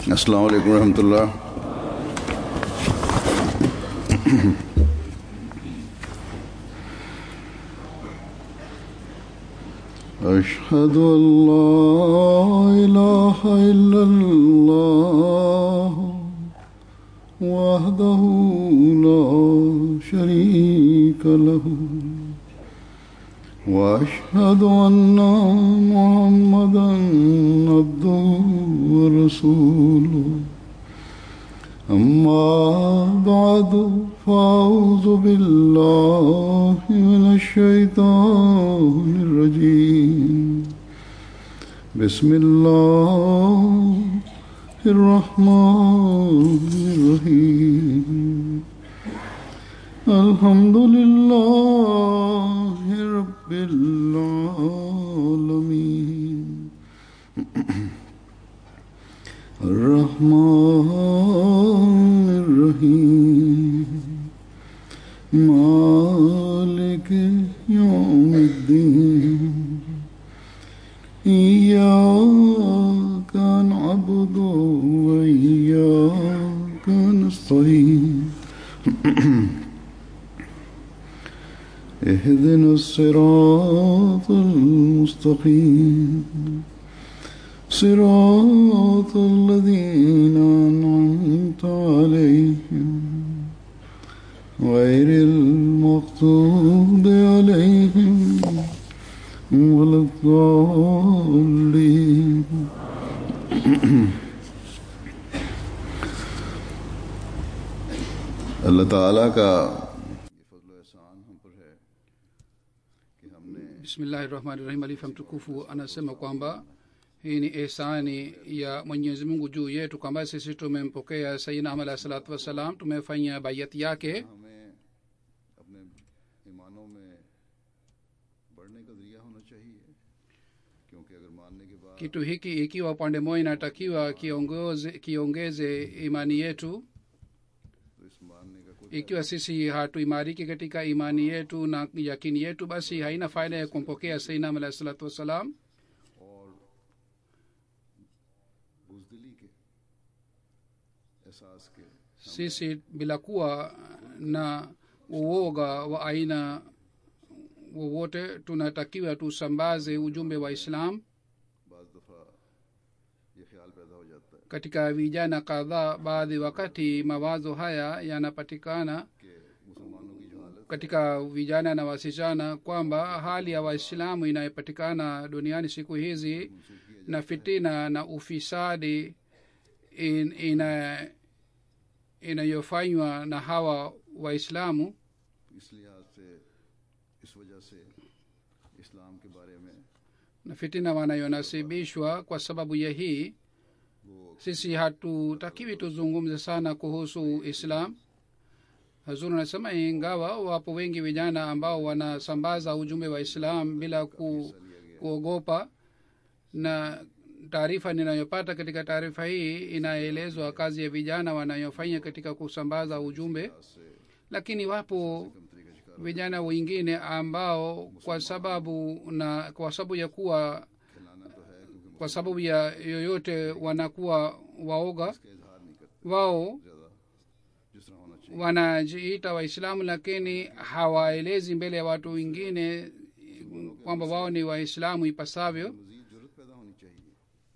अस्सलाम वालेकुम रहमतुल्लाह أشهد أن لا إله إلا الله وحده لا شريك له وأشهد أن محمدا عبده ورسوله أما بعد فأعوذ بالله من الشيطان الرجيم بسم الله الرحمن الرحيم الحمد لله رب العالمين الرحمن الرحيم مالك يوم الدين إياك نعبد وإياك نستعين اهدنا الصراط المستقيم صراط الذين أنعمت عليهم غير المغضوب عليهم ولا الضالين अल्लाह ताला का bismillahi rahmani rahim alifa mtukufu anasema kwamba hii ni ihsani ya mwenyezi mungu juu yetu kwamba sisi tumempokea sayidina ahmad alahi salatu wassalam tumefanya bayati yake हमें अपने ईमानों में बढ़ने का जरिया होना चाहिए क्योंकि अगर मानने के बाद kitu hiki ikiwa upande moja inatakiwa kiongoze kiongeze imani yetu तो इस मानने का कोई ikiwa sisi hatuimariki katika imani yetu na yakini yetu basi haina faida ya kumpokea sayidina ahmad alahi salatu wassalam और बुजदिली के एहसास के sisi bila kuwa na uoga wa aina wowote tunatakiwa tusambaze ujumbe wa islam बाज दफ़ा ये ख्याल पैदा हो जाता है katika vijana kadhaa baadhi wakati mawazo haya yanapatikana कि मुसलमानों की जो हालत katika vijana na wasichana kwamba hali ya waislamu inayopatikana duniani siku hizi na fitina na ufisadi in, ina inayofanywa na hawa waislamu इस लिहाज से इस वजह से इस्लाम के बारे में na fitina wanayonasibishwa kwa sababu ya hii sisi hatutakiwi tuzungumze sana kuhusu islam hazuru anasema ingawa wapo wengi vijana ambao wanasambaza ujumbe wa islam bila ku, kuogopa na taarifa ninayopata katika taarifa hii inaelezwa kazi ya vijana wanayofanya katika kusambaza ujumbe lakini wapo vijana wengine ambao kwa sababu na kwa sababu ya kuwa kwa sababu ya yoyote wanakuwa waoga इजहार नहीं करते wao ज़्यादा जिस तरह होना चाहिए wanajiita waislamu lakini hawaelezi mbele ya watu wengine kwamba wao ni waislamu ipasavyo मजीद जरूरत पैदा होनी चाहिए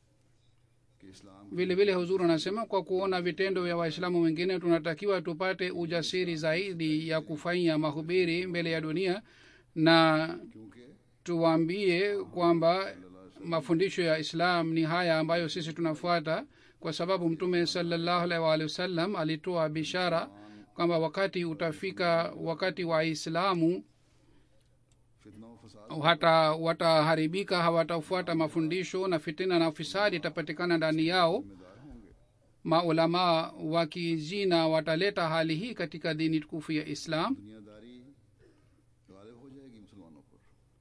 कि इस्लाम vile vile huzuru anasema kwa kuona vitendo vya waislamu wengine tunatakiwa tupate ujasiri zaidi ya kufanya mahubiri mbele ya dunia na क्योंकि tuwaambie kwamba mafundisho ya islam ni haya ambayo sisi tunafuata kwa sababu mtume salallahu alaihi waalihi wasallam alitoa bishara kwamba wakati utafika wakati waislamu फितना व फसाद hata wataharibika hawatafuata mafundisho na fitina na ufisadi itapatikana ndani yao जिम्मेदार होंगे maulamaa wa kijina wataleta hali hii katika dini tukufu ya islam दुनियादारी गालिब हो जाएगी मुसलमानों पर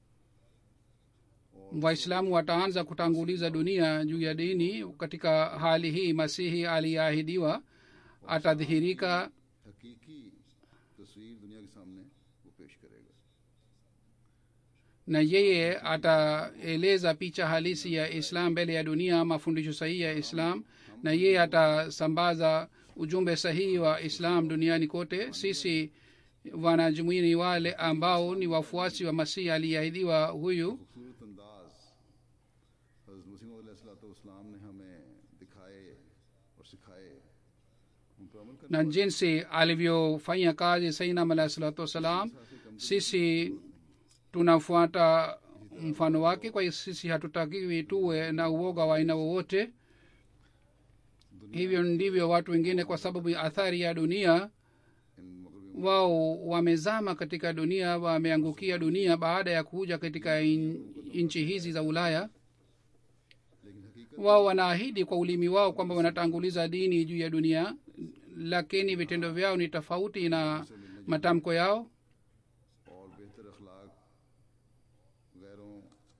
waislamu wataanza kutanguliza dunia juu ya dini katika hali hii masihi aliyeahidiwa atadhihirika हकीकी तस्वीर दुनिया के सामने वो पेश करेगा na yeye ataeleza picha halisi ya islam mbele ya dunia mafundisho sahihi ya islam na yeye atasambaza ujumbe sahihi wa islam duniani kote sisi wanajumuia ni wale ambao ni wafuasi wa masihi aliyeahidiwa huyu खूबसूरत अंदाज हज़रत मसीह इस्लाम ने हमें दिखाए और सिखाए उन पर अमल करना na jinsi alivyofanya kazi sainam alahi salatu wassalam sisi tunafuata mfano wake kwa hiyo sisi hatutakiwi tuwe na uoga wa aina wowote hivyo ndivyo watu wengine kwa sababu ya athari ya dunia इन मगरबी wao wamezama katika dunia wameangukia dunia baada ya kuja katika in- nchi hizi za ulaya लेकिन हकीकत wao wanaahidi kwa ulimi wao kwamba wanatanguliza dini juu ya dunia lakini vitendo vyao ni tofauti na matamko yao और बेहतर अखलाक गैरों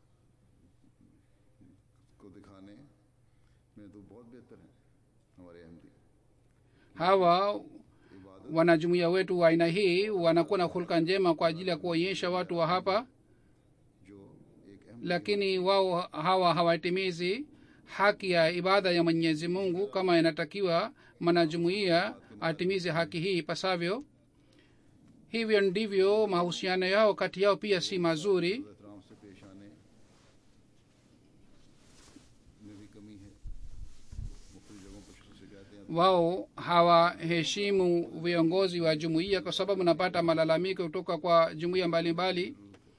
को दिखाने में तो बहुत बेहतर हैं हमारे अहमदी hawa इबादत wanajumuia wetu wa aina hii wanakuwa na hulka njema kwa ajili ya kuonyesha watu wa hapa जो एक अहम lakini wao hawa hawatimizi haki ya ibada ya mwenyezi mungu kama inatakiwa mwanajumuia atimize haki hii ipasavyo hivyo ndivyo mahusiano yao kati yao pia si mazuri एहतराम से पेश आने में भी कमी है मुख्तु जगहों पर शिकायतें आती wao hawaheshimu viongozi wa jumuiya kwa sababu napata malalamiko kutoka kwa jumuiya mbalimbali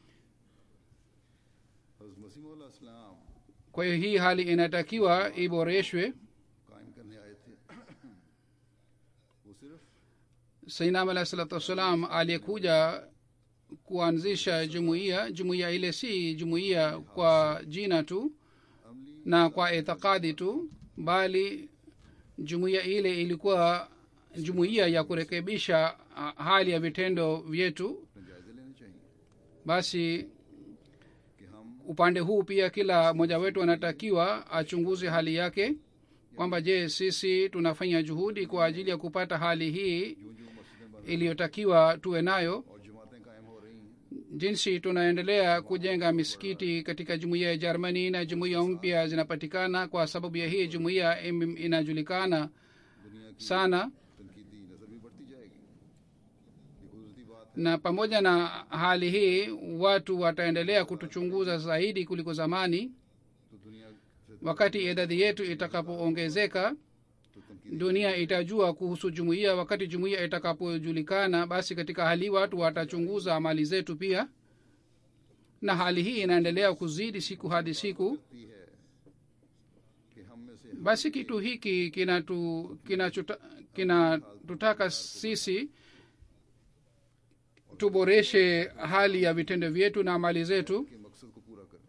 हज़रत मसीह इस्लाम kwa hiyo hii hali inatakiwa iboreshwe कायम करने आए थे वो सिर्फ sainam alahi salatu wassalam aliyekuja kuanzisha jumuiya jumuiya ile si jumuiya kwa jina tu अमली na kwa itikadi tu bali jumuiya ile ilikuwa jumuiya ya kurekebisha ah, hali ya vitendo vyetu अपने जायजे लेने चाहिए basi कि हम upande huu pia kila mmoja wetu anatakiwa achunguze hali yake kwamba je sisi tunafanya juhudi kwa ajili ya kupata hali hii यूं यूं मस्जिदें बन iliyotakiwa tuwe nayo और जमातें कायम हो रही हैं jinsi tunaendelea kujenga misikiti katika jumuiya ya jermani na jumuiya mpya zinapatikana kwa sababu ya hii jumuiya im- inajulikana दुनिया की sana तनकीदी नजर भी बढ़ती जाएगी ये गुजरती बात है na pamoja na hali hii watu wataendelea kutuchunguza zaidi kuliko zamani तो दुनिया से wakati idadi yetu itakapoongezeka तो तनकीदी dunia itajua kuhusu jumuiya wakati jumuiya itakapojulikana basi katika hali hii watu watachunguza amali zetu pia na hali hii inaendelea kuzidi siku hadi siku करती है कि हम में से basi kitu hiki kinatu kinachota- kinatutaka sisi tuboreshe hali ya vitendo vyetu na amali zetu के मकसद को पूरा करें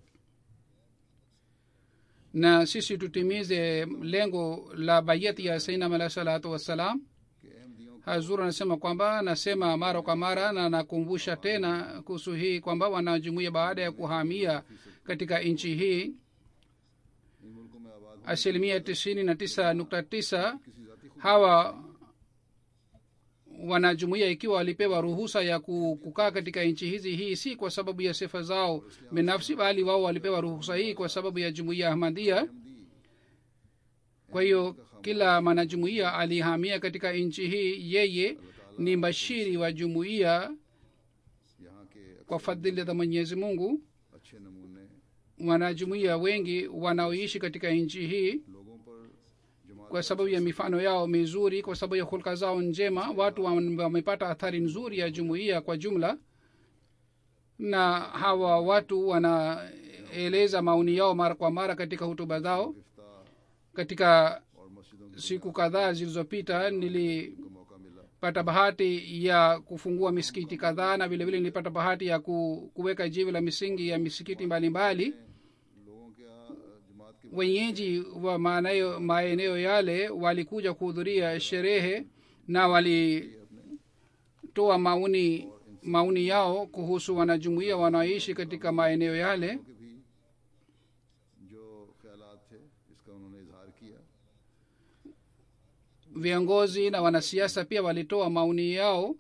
na sisi tutimize lengo la bayati ya sainam alahi salatu wassalam कि अहमदियों hazur anasema kwamba nasema mara kwa mara na nakumbusha tena kuhusu hii kwamba wanajumuia baada ya kuhamia katika nchi hii इन मुल्कों में आबाद होने asilimia tisini na tisa nukta tisa किसी जाति खुद hawa wanajumuia ikiwa walipewa ruhusa ya ku- kukaa katika nchi hizi hii si kwa sababu ya sifa zao binafsi bali wao walipewa ruhusa hii kwa sababu ya jumuia ahmadia Ahmadi kwa hiyo kila mwanajumuia alihamia katika nchi hii yeye ni mbashiri wa jumuiya यहाँ के kwa fadhili za mwenyezi mungu अच्छे नमूने wanajumuia wengi wanaoishi katika nchi hii लोगों पर जमात kwa sababu ya mifano yao mizuri kwa sababu ya hulka zao njema watu wam- wamepata athari nzuri ya jumuiya kwa jumla na hawa watu wanaeleza maoni yao mara kwa mara katika hutuba zao गिरफ्तार katika और मस्जिदों की siku kadhaa zilizopita nili को मौका मिला pata bahati ya kufungua misikiti kadhaa na vilevile nilipata bahati ya ku, kuweka jiwe la misingi ya misikiti mbalimbali लोगों के यहाँ जमात के wenyeji wa maeneo maeneo yale walikuja kuhudhuria sherehe na walitoa maoni maoni yao kuhusu wanajumuia wanaoishi katika maeneo yale के भी जो ख्यालात थे इसका उन्होंने इजहार किया viongozi na wanasiasa pia walitoa maoni yao कि अल्लाह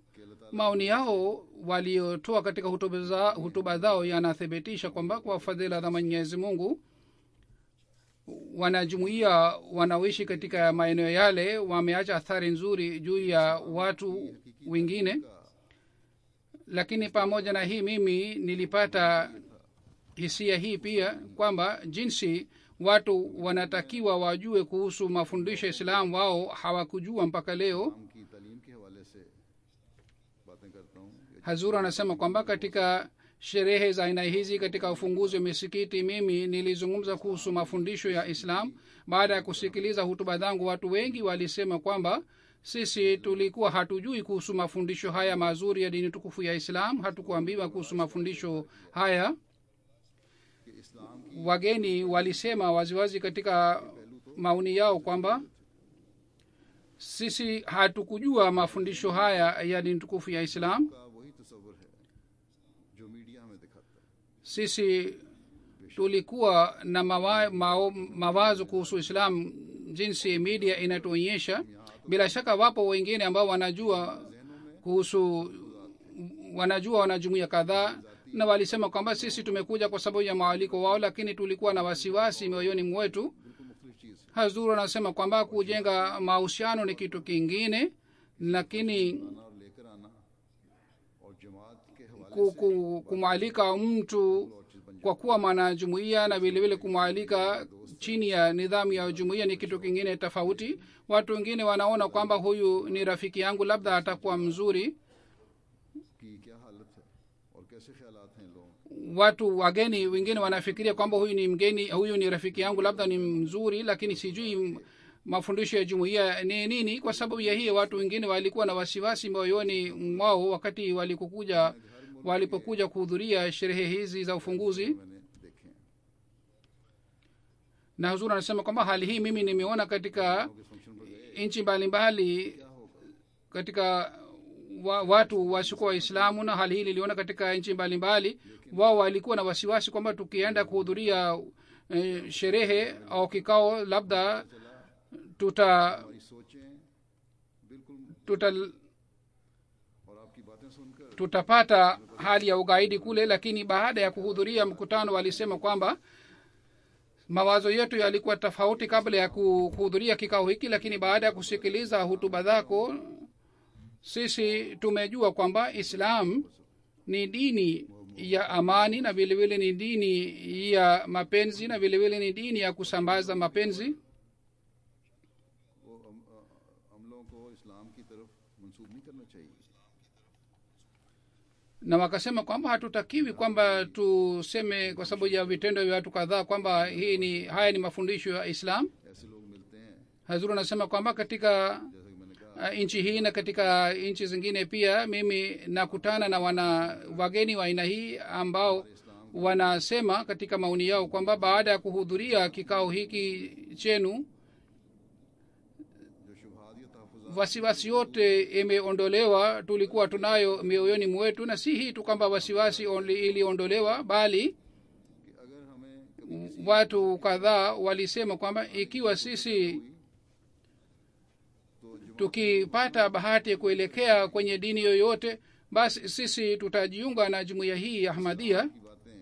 maoni yao waliotoa katika hutuba za- hutuba zao yanathibitisha kwamba kwa fadhila za mwenyezi mungu wanajumuia wanaoishi katika maeneo yale wameacha athari nzuri juu ya watu wengine lakini pamoja na hii mimi nilipata hisia hii pia kwamba jinsi watu wanatakiwa wajue kuhusu mafundisho ya islam wao hawakujua mpaka leo इस्लाम की तालीम के हवाले से बातें करता हूँ कि hazur anasema kwamba katika sherehe za aina hizi katika ufunguzi wa misikiti mimi nilizungumza kuhusu mafundisho ya islam baada ya kusikiliza hutuba zangu watu wengi walisema kwamba sisi tulikuwa hatujui kuhusu mafundisho haya mazuri ya dini tukufu ya islam hatukuambiwa kuhusu mafundisho haya कि इस्लाम की wageni walisema waziwazi katika maoni yao kwamba sisi hatukujua mafundisho haya ya dini tukufu ya islam का वही तस्वर है जो मीडिया हमें दिखाता है sisi tulikuwa na mawa, mao, mawazo kuhusu islam jinsi media inatuonyesha bila shaka wapo wengine ambao wanajua kuhusu wanajua wanajumuia kadhaa na walisema kwamba sisi tumekuja kwa sababu ya maaliko wao lakini tulikuwa na wasiwasi mioyoni mwetu बिल्कुल मुख्तलिफ चीज़ है hazur anasema kwamba kujenga mahusiano ni kitu kingine lakini आना और लेकर आना और जमात के हवाले ku- ku- kumwalika mtu kwa kuwa mwanajumuia na vilevile kumwalika chini ya nidhamu ya jumuia ni kitu kingine tofauti watu wengine wanaona kwamba huyu ni rafiki yangu labda atakuwa mzuri की क्या हालत है और कैसे ख्यालात हैं लोगों के। watu wageni wengine wanafikiria kwamba huyu ni mgeni huyu ni rafiki yangu labda ni mzuri lakini sijui m- mafundisho ya jumuiya ni nini kwa sababu ya hiyo watu wengine walikuwa na wasiwasi moyoni mwao wakati walikokuja walipokuja kuhudhuria sherehe hizi za ufunguzi मैंने देखे हैं na huzuri anasema kwamba hali hii mimi nimeona katika इस function पर गए nchi mbalimbali katika wa, watu wasiokuwa waislamu na hali hii niliona katika nchi mbalimbali wao walikuwa na wasiwasi kwamba tukienda kuhudhuria eh, sherehe au kikao labda tuta हमारी सोचें बिल्कुल tuta और आपकी बातें सुनकर tutapata hali ya ugaidi kule lakini baada ya kuhudhuria mkutano walisema kwamba mawazo yetu yalikuwa tofauti kabla ya ku- kuhudhuria kikao hiki lakini baada ya kusikiliza hutuba zako sisi tumejua kwamba islam ni dini ya amani na vilevile ni dini ya mapenzi na vilevile ni dini ya kusambaza mapenzi वो अम, अ, अमलों को इस्लाम की तरफ मंसूब नहीं करना चाहिए na wakasema kwamba hatutakiwi kwamba tuseme kwa sababu ya vitendo vya watu kadhaa kwamba hii ni haya ni mafundisho ya islam ऐसे लोग मिलते हैं hazuru anasema kwamba katika जैसा कि मैंने कहा uh, nchi hii na katika nchi zingine pia mimi nakutana na wana wageni wa aina hii ambao wanasema katika maoni yao kwamba baada ya kuhudhuria kikao hiki chenu जो शुभात या तहफुजात wasiwasi yote imeondolewa tulikuwa tunayo mioyoni mwetu na si hii tu kwamba wasiwasi onli- iliondolewa bali कि अगर हमें कभी watu kadhaa walisema kwamba ikiwa sisi तो जो tukipata bahati ya kuelekea kwenye dini yoyote basi sisi tutajiunga na jumuiya hii ya ahmadia की बातें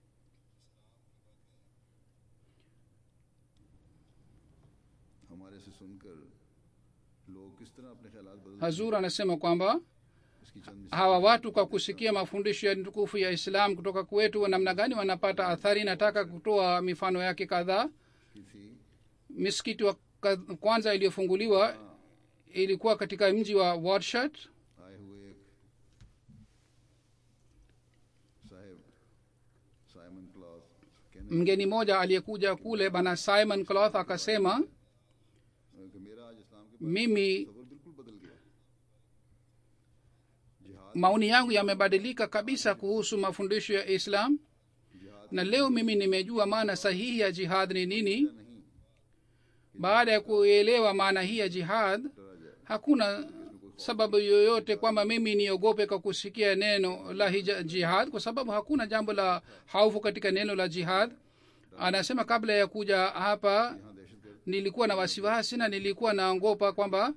हमारे से सुनकर लोग किस तरह अपने ख्याल बदल hazur anasema kwamba इसकी चंद hawa watu kwa kusikia mafundisho ya tukufu ya islam kutoka kwetu namna gani wanapata athari nataka kutoa mifano yake kadhaa की थी misikiti wa ka- kwanza iliyofunguliwa ilikuwa katika mji wa warshat आए हुए एक साहेब Simon cloth कहने mgeni mmoja aliyekuja kule bana simon cloth akasema लगे कि मेरा आज इस्लाम के mimi तस्वर बिल्कुल बदल गया जिहाद maoni yangu yamebadilika kabisa kuhusu mafundisho ya islam जिहाद na leo mimi nimejua maana sahihi ya jihad ni nini नहीं baada ya kuelewa maana hii ya jihad डरा जाए hakuna sababu yoyote kwamba mimi niogope kwa kusikia neno la hija, jihad kwa sababu hakuna jambo la haufu katika neno la jihad anasema kabla ya kuja hapa यहाँ दहशत गर्द nilikuwa na wasiwasi na nilikuwa naogopa kwamba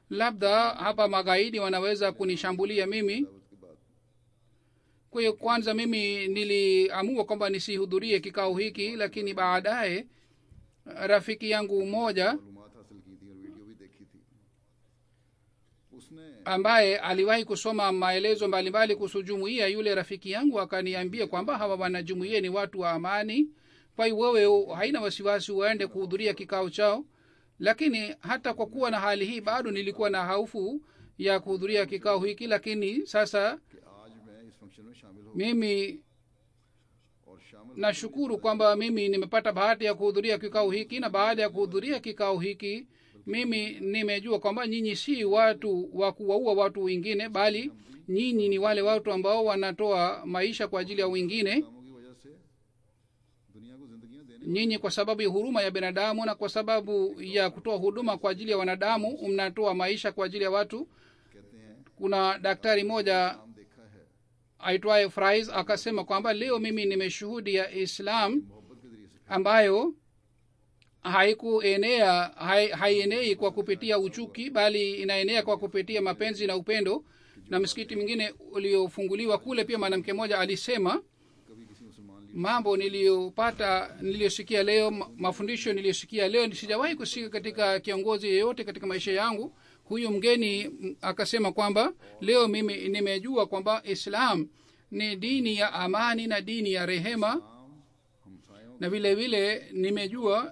labda hapa magaidi wanaweza kunishambulia mimi दावत के बाद kwa hiyo kwanza mimi niliamua kwamba nisihudhurie kikao hiki lakini baadaye rafiki yangu mmoja मालूमात हासिल की थी और वीडियो भी देखी थी उसने ambaye aliwahi kusoma maelezo mbalimbali kuhusu jumuiya yule rafiki yangu akaniambia kwamba hawa wanajumuiya ni watu wa amani kwa hiyo wewe haina wasiwasi uende kuhudhuria kikao chao lakini hata kwa kuwa na hali hii bado nilikuwa na haufu ya kuhudhuria kikao hiki lakini sasa कि आज मैं इस फंक्शन में शामिल हो mimi और शामिल nashukuru kwamba mimi nimepata bahati ya kuhudhuria kikao hiki na baada ya kuhudhuria kikao hiki mimi nimejua kwamba nyinyi si watu wa kuwaua watu wengine bali nyinyi ni wale watu ambao wanatoa maisha kwa ajili ya wengine कामों की वजह से दुनिया को जिंदगियां देने nyinyi kwa sababu ya huruma ya binadamu na kwa sababu ya kutoa huduma kwa ajili ya wanadamu mnatoa maisha kwa ajili ya watu कहते हैं kuna daktari moja नाम देखा है aitwaye frais akasema kwamba leo mimi nimeshuhudia islam मोहब्बत के जरिए से ambayo haikuenea hai, haienei kwa kupitia uchuki bali inaenea kwa kupitia mapenzi na upendo na msikiti mwingine uliofunguliwa kule pia mwanamke mmoja alisema कभी किसी मुसलमान leader mambo niliyopata niliyosikia leo ma- mafundisho niliyosikia leo sijawahi kusikia katika kiongozi yeyote katika maisha yangu huyu mgeni m, akasema kwamba leo mimi nimejua kwamba islam ni dini ya amani na dini ya rehema आम हमसायों na vile vile nimejua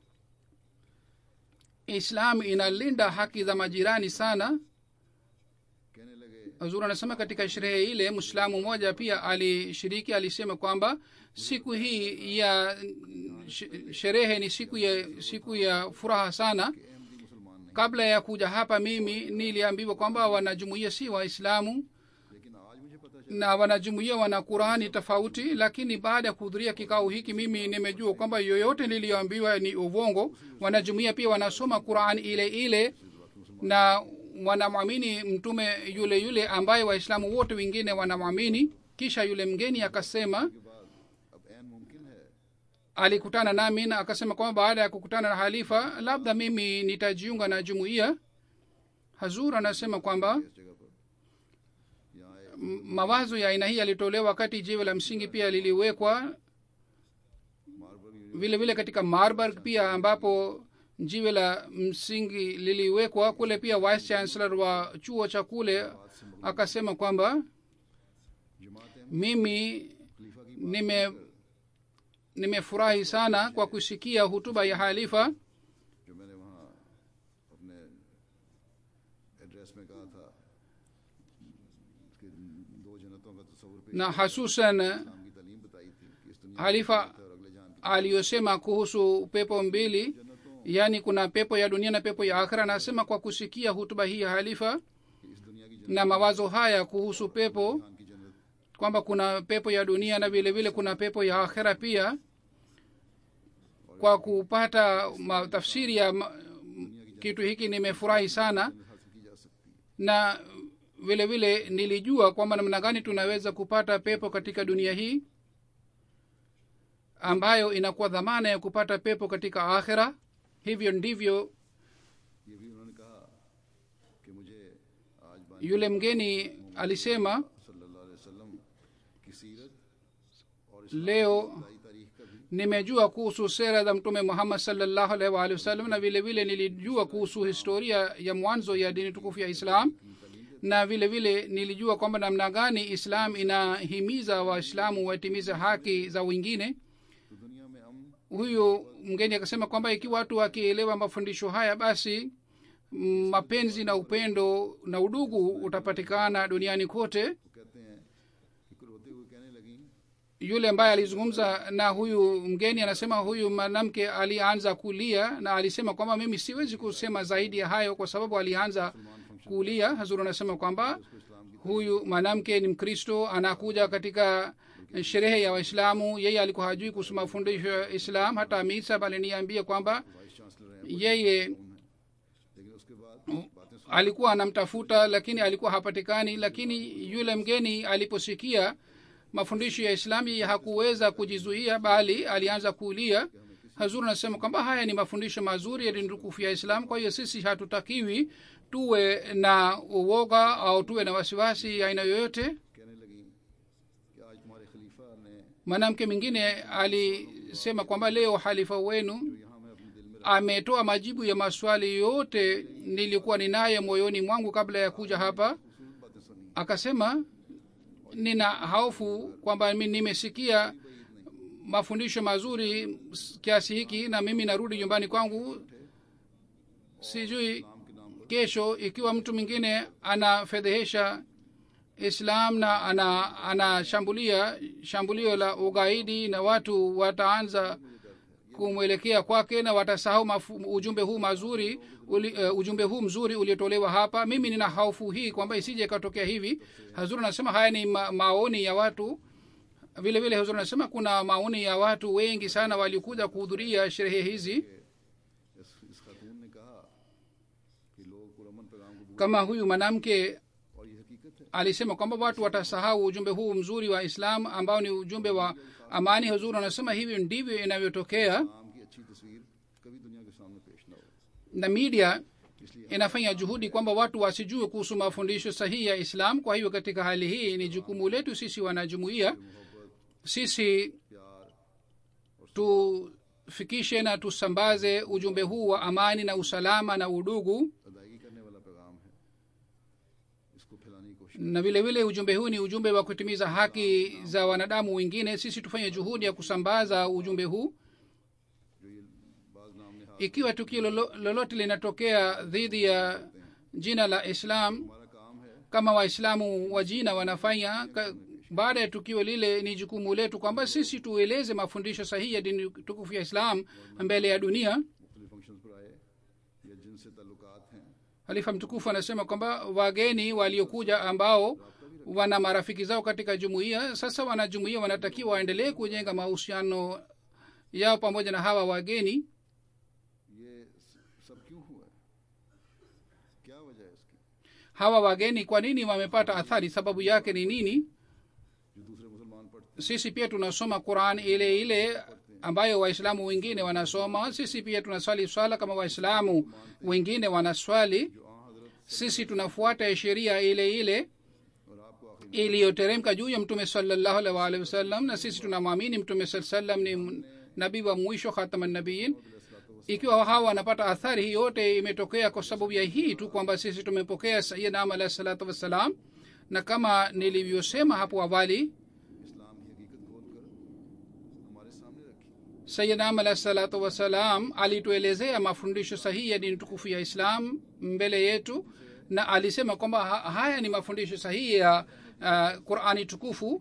islam inalinda haki za majirani sana कहने लगे hazur anasema katika sherehe ile mwislamu mmoja pia alishiriki alisema kwamba siku hii ya sh- sherehe ni siku ya siku ya furaha sana कि अहमदी मुसलमान नहीं kabla ya kuja hapa mimi niliambiwa kwamba wanajumuia si waislamu लेकिन आज मुझे पता चला na wanajumuia wana qurani tofauti lakini baada ya kuhudhuria kikao hiki mimi nimejua kwamba yoyote niliyoambiwa ni uvongo wanajumuia pia wanasoma qurani ile ile na wanamwamini mtume yule yule ambaye waislamu wote wengine wanamwamini kisha yule mgeni akasema के बाद अब ऐन मुमकिन है alikutana nami na akasema kwamba baada ya kukutana na halifa labda mimi nitajiunga na jumuiya hazur anasema kwamba इस जगह पर यहाँ एक m- mawazo ya aina hii yalitolewa wakati jiwe la msingi pia liliwekwa marble vile vile katika marburg pia ambapo jiwe la msingi liliwekwa kule pia vice chancellor wa chuo cha kule akasema kwamba जमात mimi खलीफा की nime nimefurahi sana kwa kusikia hutuba ya halifa जो मैंने वहाँ अपने एड्रेस में कहा था कि दो जन्नतों का तस्वुर पेश na hasusan इस्लाम की तालीम बताई थी कि इस दुनिया halifa में और अगले जान की aliyosema kuhusu pepo mbili yaani kuna pepo ya dunia na pepo ya akhira anasema kwa kusikia hutuba hii ya halifa कि इस दुनिया की na mawazo haya kuhusu pepo जन्नत की जन्नत kwamba kuna pepo ya dunia na vile vile kuna pepo ya akhera pia kwa kupata ma- tafsiri ya ma- kitu hiki nimefurahi sana हासिल की जा सकती है na vile vile nilijua kwamba namna gani tunaweza kupata pepo katika dunia hii ambayo inakuwa dhamana ya kupata pepo katika akhera hivyo ndivyo ये भी उन्होंने कहा कि मुझे आज बानी yule mgeni alisema सल्लल्लाहु अलैहि वसल्लम की सीरत और leo इस्लामी तारीख का भी nimejua kuhusu sera za mtume muhammad salllahu alaihi waalihi wasallam na vile vile nilijua kuhusu historia ya mwanzo ya dini tukufu ya islam na vile vile nilijua kwamba namna gani islam inahimiza waislamu watimize haki za wengine तो दुनिया में अमन huyu mgeni akasema kwamba ikiwa watu wakielewa mafundisho haya basi mm, mapenzi na upendo na udugu utapatikana duniani kote वो कहते हैं कि रोते हुए कहने लगी yule ambaye alizungumza na huyu mgeni anasema huyu mwanamke alianza kulia na alisema kwamba mimi siwezi kusema zaidi ya hayo kwa sababu alianza kulia hazuru anasema kwamba huyu mwanamke ni mkristo anakuja katika sherehe ya waislamu yeye alikuwa hajui kuhusu mafundisho ya islam hata amir sahab aliniambia kwamba vice chancellor हैं yeye लेकिन उसके बाद बातें सुन alikuwa anamtafuta lakini alikuwa hapatikani lakini yule mgeni aliposikia mafundisho ya islam yeye hakuweza kujizuia bali alianza kulia कि हमें किसी hazur anasema kwamba haya ni mafundisho mazuri ya dini tukufu ya islam kwa hiyo sisi hatutakiwi tuwe na uoga au tuwe na wasiwasi ya aina yoyote कहने लगी कि आज तुम्हारे खलीफा ने mwanamke mwingine alisema kwamba leo halifa wenu यहाँ मैं अपने दिल में ametoa majibu ya maswali yote nilikuwa ninayo moyoni mwangu kabla ya kuja hapa खूब बातें सुनी akasema nina hofu kwamba mi nimesikia mafundisho mazuri s- kiasi hiki na mimi narudi nyumbani kwangu sijui नाम के नाम पर kesho ikiwa mtu mwingine anafedhehesha islam na ana anashambulia shambulio la ugaidi na watu wataanza kumwelekea kwake na watasahau mafu, ujumbe huu mazuri uli, uh, ujumbe huu mzuri uliotolewa hapa mimi nina hofu hii kwamba isije ikatokea hivi hazuri anasema haya ni ma, maoni ya watu vile vile hazuri anasema kuna maoni ya watu wengi sana waliokuja kuhudhuria sherehe hizi इस, इस खातून ने कहा कि लोग पुरमन पैगाम को kama huyu mwanamke और ये हकीकत है alisema kwamba watu watasahau ujumbe huu mzuri wa islam ambao ni ujumbe wa amani huzuri anasema hivyo ndivyo inavyotokea नाम की अच्छी तस्वीर कभी दुनिया के सामने पेश ना हो na media इसलिए inafanya juhudi kwamba watu wasijue kuhusu mafundisho sahihi ya islam kwa hivyo katika hali hii ni jukumu letu sisi wanajumuia मोहब्बत sisi प्यार tufikishe na tusambaze ujumbe huu wa amani na usalama na udugu अदायगी करने वाला पैगाम है इसको फैलाने की कोशिश na vile vile ujumbe huu ni ujumbe wa kutimiza haki za wanadamu wengine sisi tufanye juhudi ya kusambaza ujumbe huu जो ये बाज नाम ने हाथ ikiwa tukio lolo- lolote linatokea dhidi ya jina la islam हमारा काम है kama waislamu wa jina wanafanya ka, baada ya tukio lile ni jukumu letu kwamba sisi tueleze mafundisho sahihi ya dini tukufu ya islam mbele ya dunia मुख्तलिफ function पर आए या जिनसे ताल्लुकात हैं halifa mtukufu anasema kwamba wageni waliokuja ambao wana marafiki zao katika jumuiya sasa wanajumuiya wanatakiwa waendelee kujenga mahusiano yao pamoja na hawa wageni ये स- सब क्यों हुआ है क्या वजह है इसकी hawa wageni kwa nini wamepata athari sababu yake ni nini जो दूसरे मुसलमान पढ़ते sisi pia tunasoma quran ile ile ambayo waislamu wengine wanasoma sisi pia tunaswali swala kama waislamu wengine wanaswali जो आ हजरत sisi tunafuata sheria ile ile और आपको आखिर iliyoteremka juu ya mtume salallahu alaihi waalihi wasallam na sisi tunamwamini mtume saa salam ni m- nabii wa mwisho khataman nabiyin ikiwa hawa wanapata athari hii yote imetokea kwa sababu ya hii tu kwamba sisi tumepokea sayidam alahi salatu wassalam na kama nilivyosema hapo awali इस्लाम की हकीकत खोल कर हमारे सामने रखी sayidam alahi salatu wassalam alituelezea mafundisho sahihi ya dini tukufu ya islam mbele yetu na alisema kwamba ha- haya ni mafundisho sahihi ya uh, qurani tukufu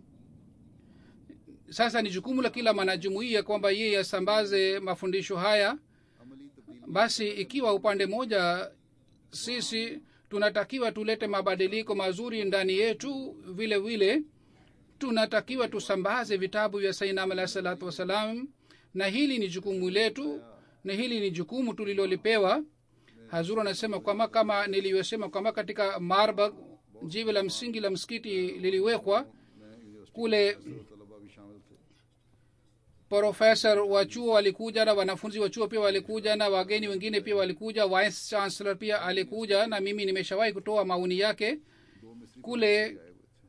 sasa ni jukumu la kila mwanajumuia kwamba yeye asambaze mafundisho haya अमली तब्दीली basi ikiwa upande moja sisi tunatakiwa tulete mabadiliko mazuri ndani yetu vile vile tunatakiwa tusambaze vitabu vya sainam alahi salatu wassalam na hili ni jukumu letu na hili ni jukumu tulilolipewa hazuru anasema kwamba kama nilivyosema kwamba katika marbag jiwe la msingi la msikiti liliwekwa में university kule तलबा भी शामिल थे profesa wa chuo walikuja na wanafunzi wa chuo pia walikuja na wageni wengine pia walikuja vice chancellor pia alikuja na mimi nimeshawahi kutoa maoni yake दो मिस्री kule आए हुए थे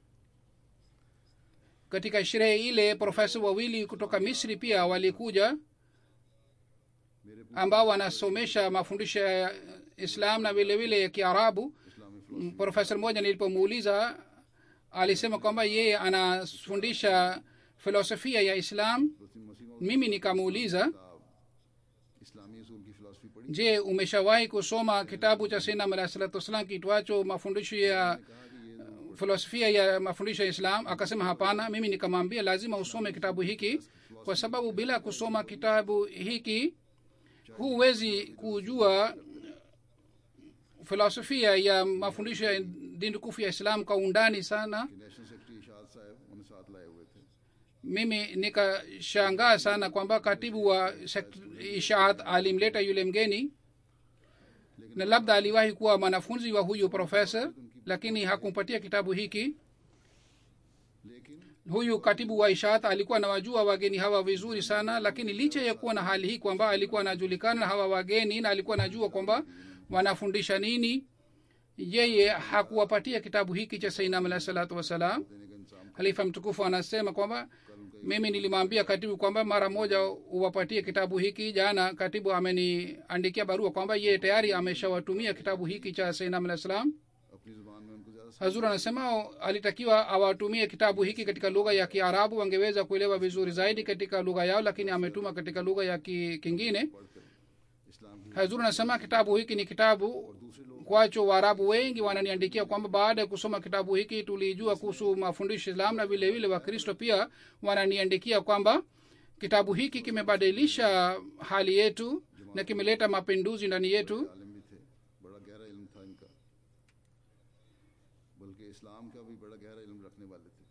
katika sherehe ile profesa wawili kutoka misri pia walikuja मेरे ambao wanasomesha mafundisho ya islam na vile vile ya kiarabu इस्लामी Mm, profesa mmoja nilipomuuliza alisema kwamba yeye anafundisha filosofia ya islam philosophy मसीह mimi nikamuuliza किताब इस्लामी उसूल की फिलोसफी पढ़ी je umeshawahi kusoma kitabu cha sinam alahi salatu wassalam kitwacho mafundisho ya filosofia ya mafundisho ya islam akasema hapana mimi nikamwambia lazima usome kitabu hiki kwa sababu bila kusoma kitabu hiki huwezi kujua filosofia ya mafundisho ya dini tukufu ya islam kwa undani sana कि national secretary इशाद साहब उन्हें साथ लाए हुए थे mimi nikashangaa sana kwamba katibu wa sekt- ishaat alimleta yule mgeni na labda aliwahi kuwa mwanafunzi wa huyu profesa lakini hakumpatia kitabu hiki लेकिन huyu katibu wa ishaat alikuwa anawajua wageni hawa vizuri sana lakini licha ya kuwa na hali hii kwamba alikuwa anajulikana na hawa wageni na alikuwa anajua kwamba wanafundisha nini yeye hakuwapatia kitabu hiki cha sainam alahi salatu wassalam देने का इंतजाम halifa mtukufu anasema kwamba mimi nilimwambia katibu kwamba mara moja uwapatie kitabu hiki jana katibu ameniandikia barua kwamba yeye tayari ameshawatumia kitabu hiki cha sainam alah salam अपनी जुबान में उनको ज्यादा hazur anasema alitakiwa awatumie kitabu hiki katika lugha ya kiarabu wangeweza kuelewa vizuri zaidi katika lugha yao lakini ametuma katika lugha ya ki, kingine पढ़कर इस्लाम की hazur anasema kitabu hiki ni kitabu kwacho waarabu wengi wananiandikia kwamba baada ya kusoma kitabu hiki tulijua kuhusu mafundisho islam na vile vile wakristo pia wananiandikia kwamba kitabu hiki kimebadilisha hali yetu na kimeleta mapinduzi ndani yetu आलिम भी थे बड़ा गहरा इल्म था इनका बल्कि इस्लाम का भी बड़ा गहरा इल्म रखने वाले थे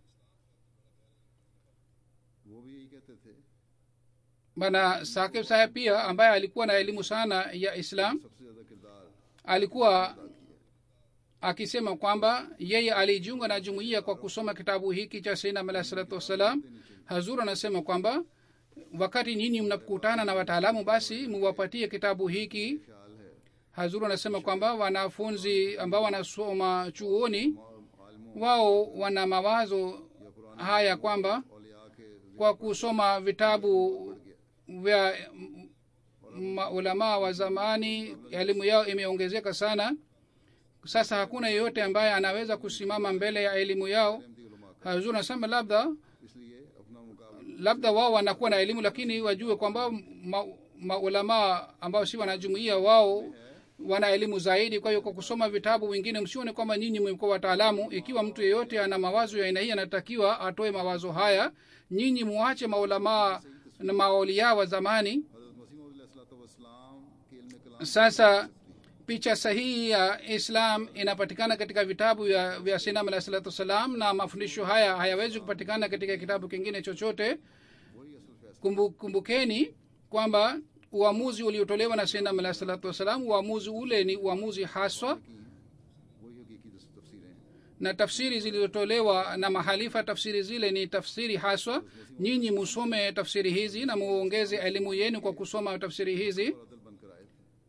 वो भी यही कहते थे bana sakib saheb pia ambaye alikuwa na elimu sana ya islam सबसे ज्यादा किरदार alikuwa akisema kwamba yeye alijiunga na jumuiya kwa kusoma kitabu hiki cha sainam alahi salatu wassalam hazur anasema kwamba wakati nyinyi mnapokutana na wataalamu basi muwapatie kitabu hiki ख्याल है hazur anasema kwamba wanafunzi ambao wanasoma chuoni आलमों wao wana mawazo haya kwamba औलिया के kwa kusoma vitabu vya maulamaa wa zamani elimu yao imeongezeka sana sasa hakuna yeyote ambaye anaweza kusimama mbele ya elimu yao Ahmadi उलमा का hazur anasema labda इसलिए अपना मुकाबला labda wao wanakuwa na elimu lakini wajue kwamba ma- maulamaa ambao si wanajumuia wao wana elimu zaidi kwa hiyo kwa kusoma vitabu wengine msione kwamba nyinyi mmekuwa wataalamu ikiwa mtu yeyote ana mawazo ya aina hii anatakiwa atoe mawazo haya nyinyi muache maulamaa na maaulia wa zamani हजरत मसीह वसलाम के इल्म कलाम sasa picha sahihi ya islam inapatikana katika vitabu vya, vya sinam alahi salatu wassalam na mafundisho haya hayawezi kupatikana katika kitabu kingine chochote वही असल फैसला kumbu, kumbukeni kwamba uamuzi uliotolewa na sinam alahi salatu wassalam uamuzi ule ni uamuzi haswa की वही हकीकी तस- तफसीरें हैं na tafsiri zilizotolewa na mahalifa tafsiri zile ni tafsiri haswa nyinyi musome tafsiri hizi na muongeze elimu yenu kwa kusoma tafsiri hizi और अदल बनकर आए थे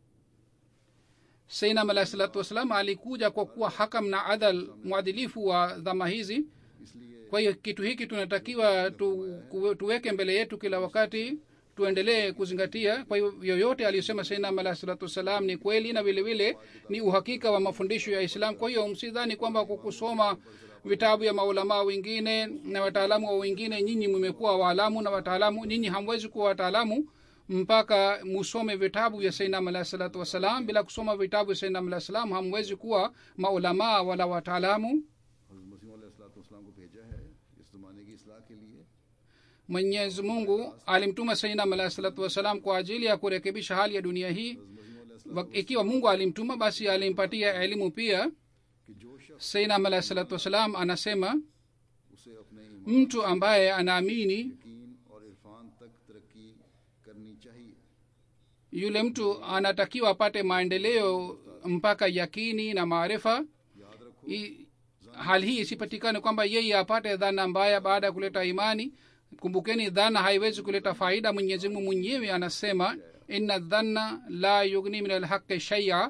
sainam alahi salatu wassalam alikuja kwa kuwa hakam na adal mwadilifu wa dhama hizi इसलिए kwa hiyo kitu hiki tunatakiwa tu, kuwe- tuweke mbele yetu kila wakati tuendelee kuzingatia kwa hiyo yoyote aliyosema sainam alahi salatu wassalam ni kweli na vile vile ni uhakika wa mafundisho ya islam kwa hiyo msidhani kwamba kwa kusoma vitabu ya maulamaa wengine na wataalamu wa wengine nyinyi mmekuwa waalamu na wataalamu nyinyi hamwezi kuwa wataalamu mpaka musome vitabu vya sainam alahi salatu wassalam bila kusoma vitabu vya sainam alahi salam hamwezi kuwa maulamaa wala wataalamu हजरत मसीह वसलाम को भेजा है इस जमाने की इसलाह के लिए mwenyezi mungu alimtuma sainam alahi salatu wassalam kwa ajili ya kurekebisha hali ya dunia hii हजरत मसीह Wa- ikiwa mungu alimtuma basi alimpatia elimu pia कि जो शख्स sainam alahi salatu wassalam anasema उसे अपने ईमान mtu ambaye anaamini यकीन और इरफान तक तरक्की करनी चाहिए yule mtu anatakiwa apate maendeleo mpaka yakini na maarifa याद रखो I- hali hii isipatikane kwamba yeye apate dhana mbaya baada ya kuleta imani kumbukeni dhana haiwezi kuleta faida mwenyezi mungu mwenyewe anasema inna dhanna la yugni min alhaqi shaia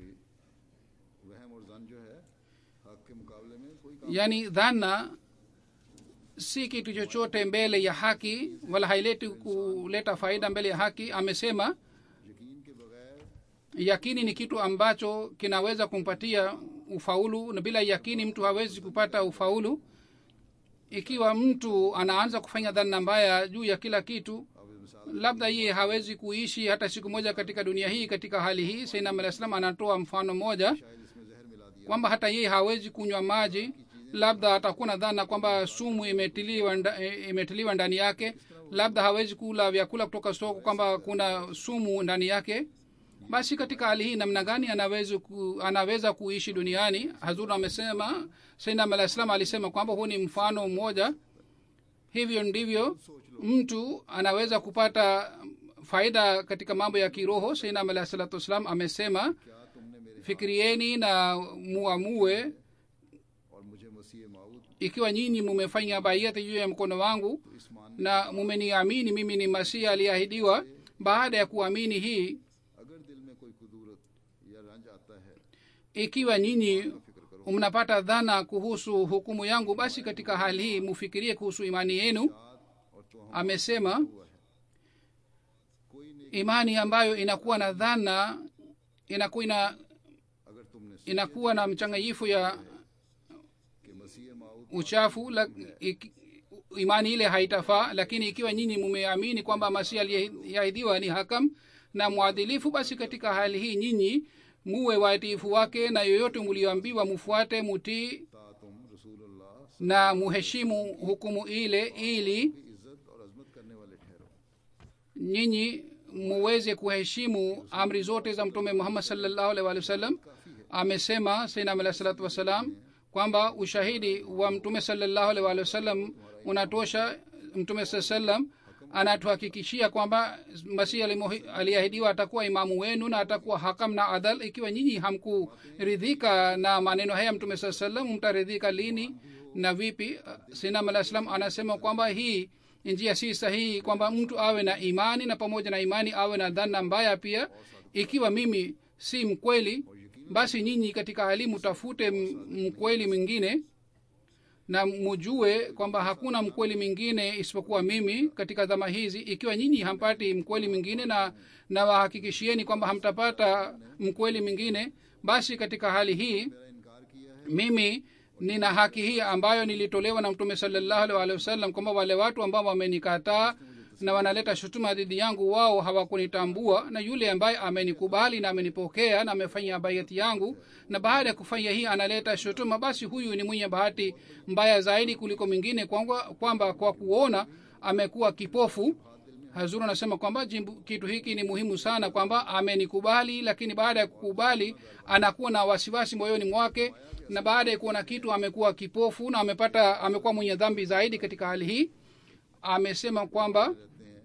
वहम और जन जो है हक के मुकाबले में कोई काम yani dhana si kitu chochote mbele ya haki wala haileti kuleta faida mbele ya haki amesema यकीन के बगैर yakini ni kitu ambacho kinaweza kumpatia ufaulu na bila yakini mtu hawezi kupata ufaulu ikiwa mtu anaanza kufanya dhana mbaya juu ya kila kitu अब इस मिसाल labda yeye hawezi kuishi hata siku moja katika dunia hii katika hali hii sainam alah salam anatoa mfano moja शायद इसमें जहर मिला दिया kwamba hata yeye hawezi kunywa maji labda atakuwa na dhana kwamba sumu imetiliwa, nda, eh, imetiliwa ndani yake labda hawezi kula vyakula kutoka soko kwamba kuna sumu ndani yake basi katika hali hii namna gani anaweza, ku, anaweza kuishi duniani hazur amesema sainam alah salam alisema kwamba huu ni mfano mmoja hivyo ndivyo mtu anaweza kupata faida katika mambo ya kiroho sainam alah salatu wassalam amesema क्या तुमने मेरे fikirieni na muamue और मुझे मसीह माऊद ikiwa nyinyi mumefanya baiati juu ya mkono wangu तो इस मान na mumeniamini mimi ni masihi aliyeahidiwa baada ya kuamini hii अगर दिल में कोई कुदूरत या रंज आता है ikiwa nyinyi फिक्र करो mnapata dhana kuhusu hukumu yangu basi katika hali hii mufikirie kuhusu imani yenu और तो हम amesema हुआ है कोई नहीं imani ambayo inakuwa na dhana inakuwa ina, अगर तुमने inakuwa na mchanganyifu ya कि मसीह माऊद uchafu la, ik, imani ile haitafaa lakini ikiwa nyinyi mumeamini kwamba masihi aliyeahidiwa ni hakam na mwadilifu basi katika hali hii nyinyi muwe watiifu wake na yoyote mlioambiwa mufuate mutii ता तुम रसूलुल्लाह na muheshimu hukumu ile ili की इज्जत और अजमत करने वाले ठहरो nyinyi muweze kuheshimu amri zote za mtume muhammad salllahu alaihi wa sallam amesema sainam alahi salatu wassalam kwamba ushahidi wa mtume salllahu alaihi wa sallam unatosha mtume saa sallam anatuhakikishia kwamba masihi alimuhi- aliahidiwa atakuwa imamu wenu na atakuwa hakam na adal ikiwa nyinyi hamkuridhika na maneno haya mtume saa sallam mtaridhika lini na vipi sinam alah salam anasema kwamba hii njia si sahihi kwamba mtu awe na imani na pamoja na imani awe na dhana mbaya pia ikiwa mimi si mkweli basi nyinyi katika hali mtafute m- mkweli mwingine na mujue kwamba hakuna mkweli mwingine isipokuwa mimi katika dhama hizi ikiwa nyinyi hampati mkweli mwingine na na wahakikishieni kwamba hamtapata mkweli mwingine basi katika hali hii मेरा इनकार किया है mimi nina haki hii ambayo nilitolewa na mtume salallahu alaihi waalihi wasallam kwamba wale watu ambao wamenikataa na wanaleta shutuma dhidi yangu wao hawakunitambua na yule ambaye amenikubali na amenipokea na amefanya baiati yangu na baada ya kufanya hii analeta shutuma basi huyu ni mwenye bahati mbaya zaidi kuliko mwingine kwamba, kwamba kwa kuona amekuwa kipofu hazuru anasema kwamba jimbu, kitu hiki ni muhimu sana kwamba amenikubali lakini baada ya kukubali anakuwa na wasiwasi moyoni mwake na baada ya kuona kitu amekuwa kipofu na amepata amekuwa mwenye dhambi zaidi katika hali hii amesema kwamba रहते हैं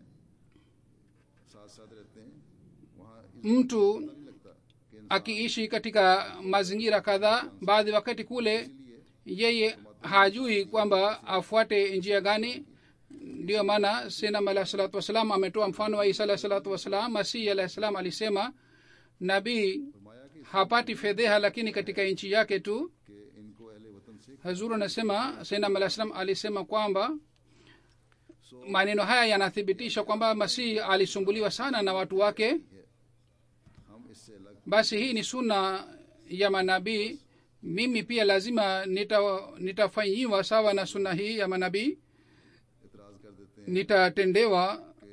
साथ साथ रहते हैं वहाँ इस mtu नहीं लगता कि इंसान akiishi katika mazingira kadhaa baadhi wakati kule yeye hajui kwamba afuate njia gani ndiyo maana sinam alah salatu wassalam ametoa mfano wa isa alah salatu wassalam masihi alah salam alisema nabii फरमाया कि hapati fedheha lakini katika nchi yake tu कि इनको अहले वतन से hazuru anasema sinam alah salam alisema kwamba maneno haya yanathibitisha kwamba masihi alisumbuliwa sana na watu wake हम इससे अलग basi hii ni suna ya manabii mimi pia lazima nita, nitafanyiwa sawa na suna hii ya manabii इतराज कर देते हैं nitatendewa कि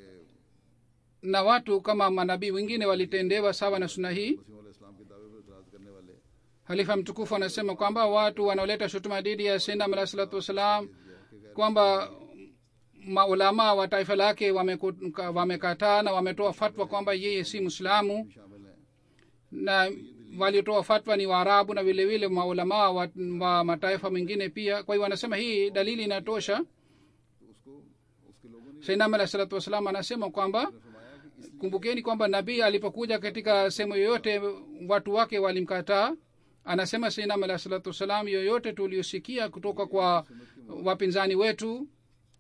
na watu kama manabii wengine walitendewa sawa na suna hii मसीह इस्लाम के दावे पर इतराज करने वाले halifa mtukufu anasema kwamba watu wanaoleta shutuma dhidi ya sendam alah salatu wassalam kwamba maulamaa wa taifa lake wameku- wamekataa na wametoa fatwa kwamba yeye si mwislamu शामिल हैं na waliotoa fatwa ni waarabu na vile vile maulamaa wa, wa mataifa mengine pia kwa hiyo wanasema hii dalili inatosha तो उसको उसके लोगों ने sainam alah salatu wassalam anasema kwamba फरमाया कि kumbukeni kwamba nabii alipokuja katika sehemu yoyote watu wake walimkataa anasema sainam alah salatu wassalam yoyote tuliosikia kutoka kwa wapinzani wetu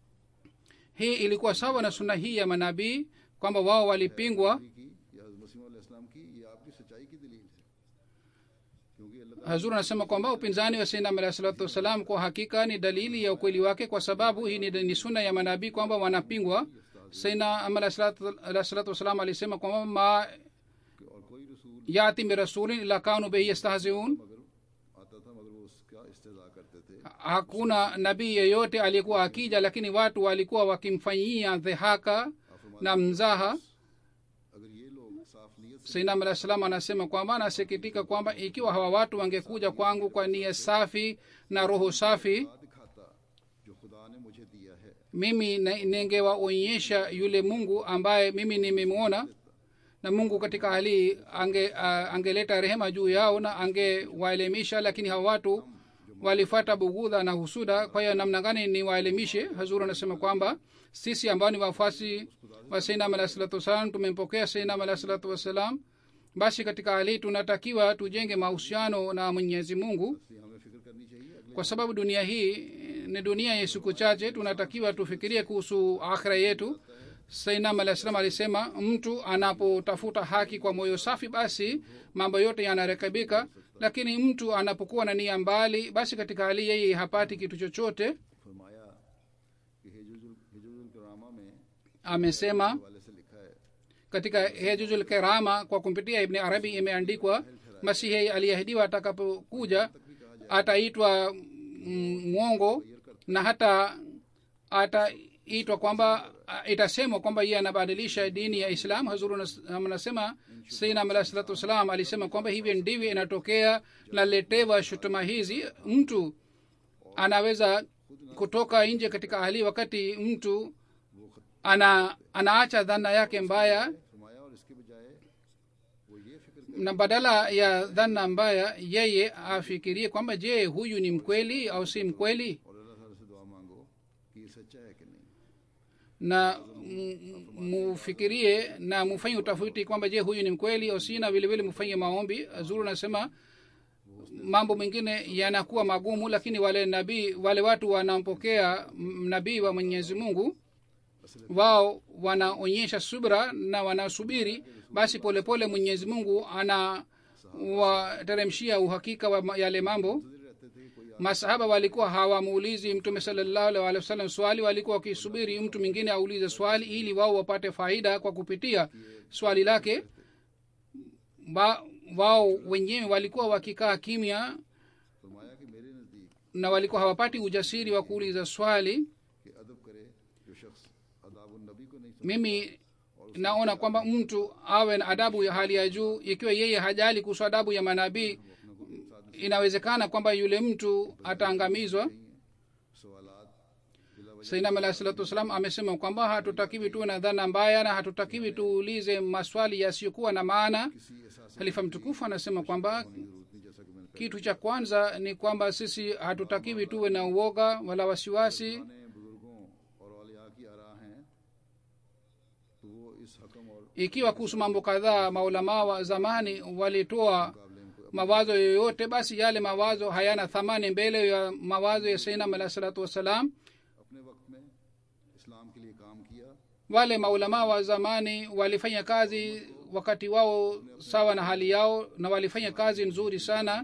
hii ilikuwa sawa na suna hii ya manabii kwamba wao walipingwa की या हज़रत मसीह इस्लाम की ये आपकी सच्चाई की दलील है क्योंकि अल्लाह hazur anasema kwamba upinzani wa sainam alah salatu wassalam kwa hakika ni dalili ya ukweli wake kwa sababu hii ni, ni suna ya manabii kwamba wanapingwa sainam alah salatu alah salatu wassalam alisema kwamba ma कि और कोई रसूल yati birasulin ila kanu behi yastahziun मगर आता था मगर वो उसका इस्तेजा करते थे hakuna nabii yeyote aliyekuwa akija lakini watu walikuwa wakimfanyia dhihaka na mzaha अगर ये लोग साफ नीयत से sainam alah salam anasema kwamba anasikitika kwamba ikiwa hawa watu wangekuja kwangu kwa nia safi na roho safi खुदा दिखाता जो खुदा ने मुझे दिया है mimi na- ningewaonyesha yule mungu ambaye mimi nimemwona na mungu katika hali hii ange, uh, angeleta rehema juu yao na angewaelimisha lakini hawa watu walifata bugudha na husuda kwa hiyo namna gani niwaelimishe hazuru anasema kwamba sisi ambao ni wafuasi wa sainam alah salatu wassalam tumempokea sainam alah salatu wassalam basi katika hali hii tunatakiwa tujenge mahusiano na mwenyezi mungu इसलिए हमें फिक्र करनी चाहिए अगले kwa sababu dunia hii ni dunia ya siku chache tunatakiwa tufikirie kuhusu akhira yetu sainam alah salam alisema mtu anapotafuta haki kwa moyo safi basi mambo yote yanarekebika lakini mtu anapokuwa na nia mbali basi katika hali yeye hapati kitu chochote फरमाया कि हिजुल हिजुल करामा में amesema वाले से लिखा है katika hejujul kerama kwa kumpitia ibni arabi imeandikwa masihi aliyeahidiwa atakapokuja ataitwa mm, mwongo na hata ataitwa kwamba a- itasemwa kwamba yeye anabadilisha dini ya islam hazuru nas- anasema sainam alah salatu wassalam alisema kwamba hivyo ndivyo inatokea naletewa shutuma hizi mtu anaweza kutoka nje katika hali wakati mtu ana anaacha dhana yake mbaya फरमाया और इसके बजाय वो ये फिक्र na badala ya dhana mbaya yeye afikirie kwamba je huyu ni mkweli au si mkweli और अल्लाह ताला से दुआ मांगो कि ये सच्चा है कि नहीं na m- mufikirie na mufanye utafiti kwamba je huyu ni mkweli au si na vilevile mufanye maombi zuru nasema mambo mengine yanakuwa magumu lakini wale nabii wale watu wanampokea m- nabii wa mwenyezi mungu wao wanaonyesha subra na wanasubiri basi polepole mwenyezi mungu anawateremshia uhakika wa ma- yale mambo रहते थे कि कोई masahaba walikuwa hawamuulizi mtume salallahu alaihi wasallam swali walikuwa wakisubiri mtu mwingine aulize swali ili wao wapate faida kwa kupitia swali lake wa, wao wenyewe walikuwa wakikaa kimya फरमाया कि मेरे नज़दीक na walikuwa hawapati ujasiri wa kuuliza swali कि अदब करे जो शख्स अदाब नबी को नहीं समझ mimi naona kwamba mtu awe na adabu ya hali ya juu ikiwa yeye hajali kuhusu adabu ya manabii inawezekana kwamba yule mtu ataangamizwa सवालात बिला वजह sainam alahi salatu wassalam amesema kwamba hatutakiwi tuwe na dhana mbaya na hatutakiwi tuulize maswali yasiyokuwa na maana किसी एहसास halifa mtukufu anasema kwamba की जरूरत नहीं जैसा कि मैंने kitu cha kwanza ni kwamba sisi hatutakiwi tuwe na uoga wala wasiwasi पुराने बुजुर्गों और औलिया की आरा हैं तो वो इस हकम और ikiwa kuhusu mambo kadhaa maulamaa wa zamani walitoa मुकाबले में कोई mawazo yoyote basi yale mawazo hayana thamani mbele ya mawazo ya sainam alahi salatu wassalam अपने वक्त में इस्लाम के लिए काम किया wale maulamaa wa zamani walifanya kazi wakati wao sawa na hali yao na walifanya kazi nzuri sana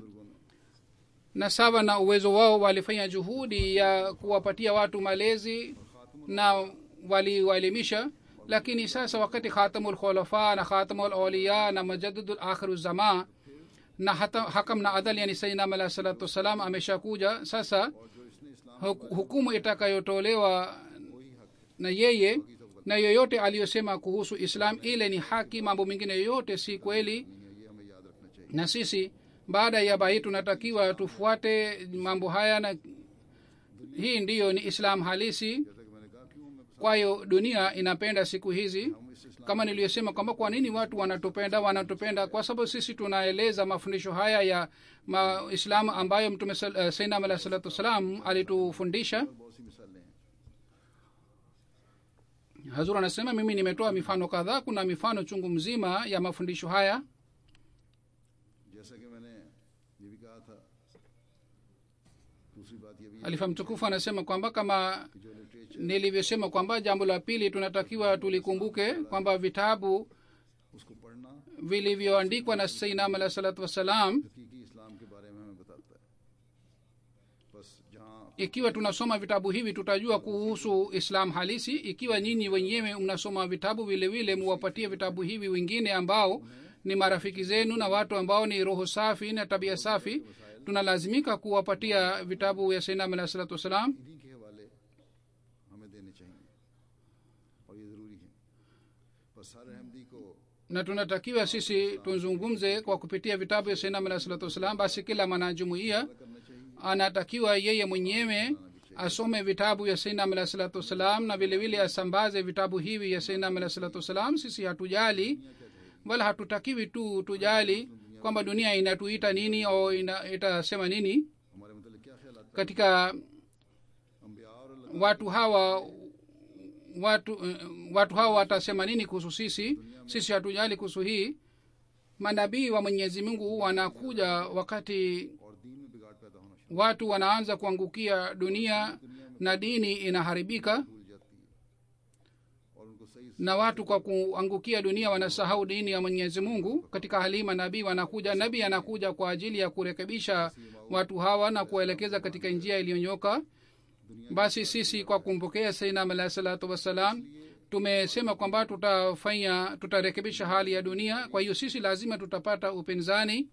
na sawa na uwezo wao walifanya juhudi ya kuwapatia watu malezi na waliwaelimisha lakini sasa wakati khatamul khulafa na khatamul auliya na majadidul akhiru zama na hata hakam na adal yani sainam alah salatu wassalam ameshakuja sasa और जो इसने इस्लाम huk- hukumu itakayotolewa na yeye na yoyote aliyosema kuhusu islam ile ni haki mambo mengine yoyote si kweli नहीं है ये हमें याद रखना चाहिए na sisi baada ya bahii tunatakiwa tufuate mambo haya na hii ndiyo ni islam halisi जैसा कि मैंने कहा क्यों हमें kwa hiyo dunia inapenda siku hizi हम इस इस्लाम kama niliyosema kwamba kwa nini watu wanatupenda wanatupenda kwa sababu sisi tunaeleza mafundisho haya ya maislamu ambayo mtume sal- uh, sainam alah salatu wassalam alitufundisha पर बहुत सी मिसालें हैं hazur anasema mimi nimetoa mifano kadhaa kuna mifano chungu mzima ya mafundisho haya जैसा कि मैंने ये भी कहा था दूसरी बात ये भी है alifa mtukufu anasema kwamba kama कि जो literature nilivyosema kwamba jambo la pili tunatakiwa tulikumbuke kwamba vitabu उसको पढ़ना vilivyoandikwa na sainam alah salatu wassalam हकीकी इस्लाम के बारे में हमें बताता है बस जहाँ ikiwa tunasoma vitabu hivi tutajua kuhusu islam halisi ikiwa nyinyi wenyewe mnasoma vitabu vile vile muwapatie vitabu hivi wengine ambao ni marafiki zenu na watu ambao ni roho safi na tabia safi tunalazimika kuwapatia vitabu ya sainam alah salatu wassalam इन्हीं के हवाले हमें देने चाहिए और ये ज़रूरी है बस हर अहमदी को na tunatakiwa sisi tuzungumze kwa kupitia vitabu ya sainam alah salatu wassalam basi kila mwanajumuia करना चाहिए anatakiwa yeye mwenyewe asome vitabu ya sainam alah salatu wassalam na vile vile asambaze vitabu hivi ya sainam alah salatu wassalam sisi hatujali wala hatutakiwi tu tujali kwamba dunia inatuita nini au ina, itasema nini हमारे मतलब क्या ख्याल आता katika है अम्बिया और अल्लाह watu hawa watu eh, watu hawa watasema nini kuhusu sisi sisi hatujali kuhusu hii manabii wa mwenyezi mungu wanakuja wakati और दीन में बिगाड़ पैदा होना शुरू watu wanaanza kuangukia dunia na dini inaharibika भूल जाती है और उनको सही na watu kwa kuangukia dunia wanasahau dini ya mwenyezi mungu katika halima nabii wanakuja nabii anakuja kwa ajili ya kurekebisha watu hawa na kuwaelekeza katika njia iliyonyoka basi sisi kwa kumpokea sainam alahi salatu wassalam tumesema kwamba tutafanya tutarekebisha hali ya dunia kwa hiyo sisi lazima tutapata upinzani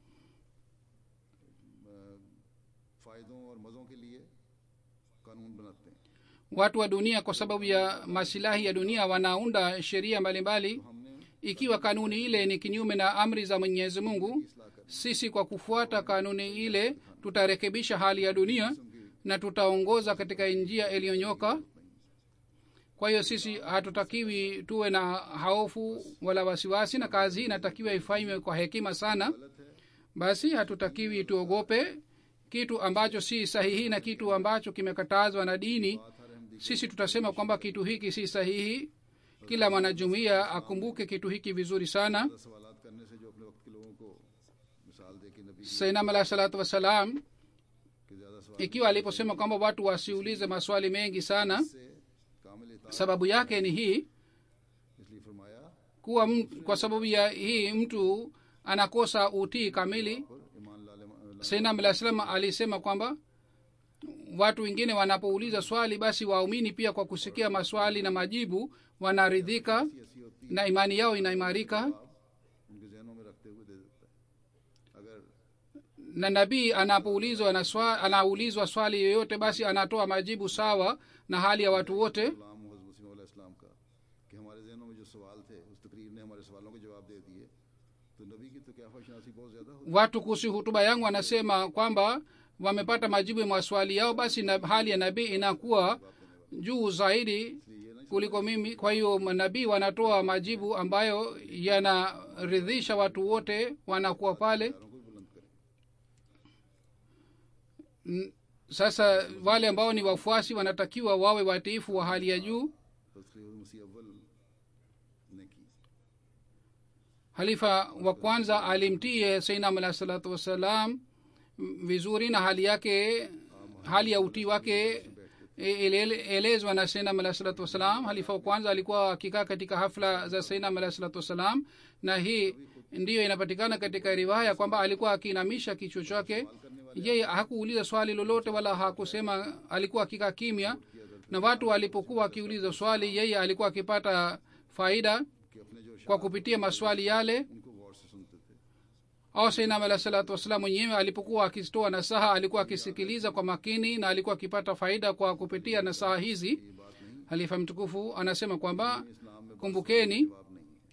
फायदों और मज़ों के लिए कानून बनाते हैं watu wa dunia kwa sababu ya masilahi ya dunia wanaunda sheria mbalimbali हमने ikiwa kanuni ile ni kinyume na amri za mwenyezi mungu इसलाह कर sisi kwa kufuata kanuni ile tutarekebisha hali ya dunia na tutaongoza katika njia iliyonyoka kwa hiyo sisi hatutakiwi tuwe na haofu wala wasiwasi na kazi hii inatakiwa ifanywe kwa hekima sana गलत है basi hatutakiwi tuogope kitu ambacho si sahihi na kitu ambacho kimekatazwa na dini बात हर Ahmadi sisi tutasema kwamba kitu hiki si sahihi kila mwanajumuiya akumbuke kitu hiki vizuri sana सवाल करने से जो अपने वक्त के लोगों को मिसाल दे कि नबी sainam alahi salatu wassalam के ज़्यादा सवाल ikiwa aliposema kwamba watu wasiulize maswali mengi sana से कामिल इताअत sababu yake ni hii इसलिए फरमाया kuwa m, kwa sababu ya hii mtu anakosa utii kamili और ईमान लाले sainam alah salam alisema kwamba watu wengine wanapouliza swali basi waumini pia kwa kusikia maswali na majibu wanaridhika ऐसी होती na imani yao inaimarika उनके जहनों में रखते हुए दे देता है अगर na nabii anapoulizwa na swa, anaulizwa swali yoyote basi anatoa majibu sawa na hali ya watu wote गुलाम मोहम्मद मसीह इस्लाम का कि हमारे जहनों में जो सवाल थे उस तकरीर ने हमारे सवालों के जवाब दे दिए तो नबी की तो क्या शनासी बहुत ज़्यादा होती watu kuhusu hutuba yangu wanasema kwamba wamepata majibu ya maswali yao basi na hali ya nabii inakuwa juu zaidi इसलिए ये ना kuliko mimi kwa hiyo manabii wanatoa majibu ambayo yanaridhisha watu wote wanakuwa pale चारों को भी बुलंद करें N- sasa wale ambao ni wafuasi wanatakiwa wawe watiifu wa hali ya juu तस्करी मसीह अव्वल ने की halifa wa kwanza alimtie seinam alahi salatu wassalam m- vizuri na hali yake hali ya utii wake e- ele- elezwa na seinam alahi salatu wassalam halifa wa kwanza alikuwa akikaa katika hafla za seinam alahi salatu wassalam na hii ndiyo inapatikana katika riwaya kwamba alikuwa akiinamisha kichwa chake yeye hakuuliza swali lolote wala hakusema alikuwa akikaa kimya na watu walipokuwa akiuliza swali yeye alikuwa akipata faida कि अपने जो kwa kupitia maswali yale उनको गौर से सुनते थे au sainam alah salatu wassalam mwenyewe alipokuwa akitoa nasaha alikuwa akisikiliza kwa makini na alikuwa akipata faida kwa kupitia nasaha hizi ये बात नहीं halifa mtukufu anasema kwamba इस्लाम में kumbukeni जवाब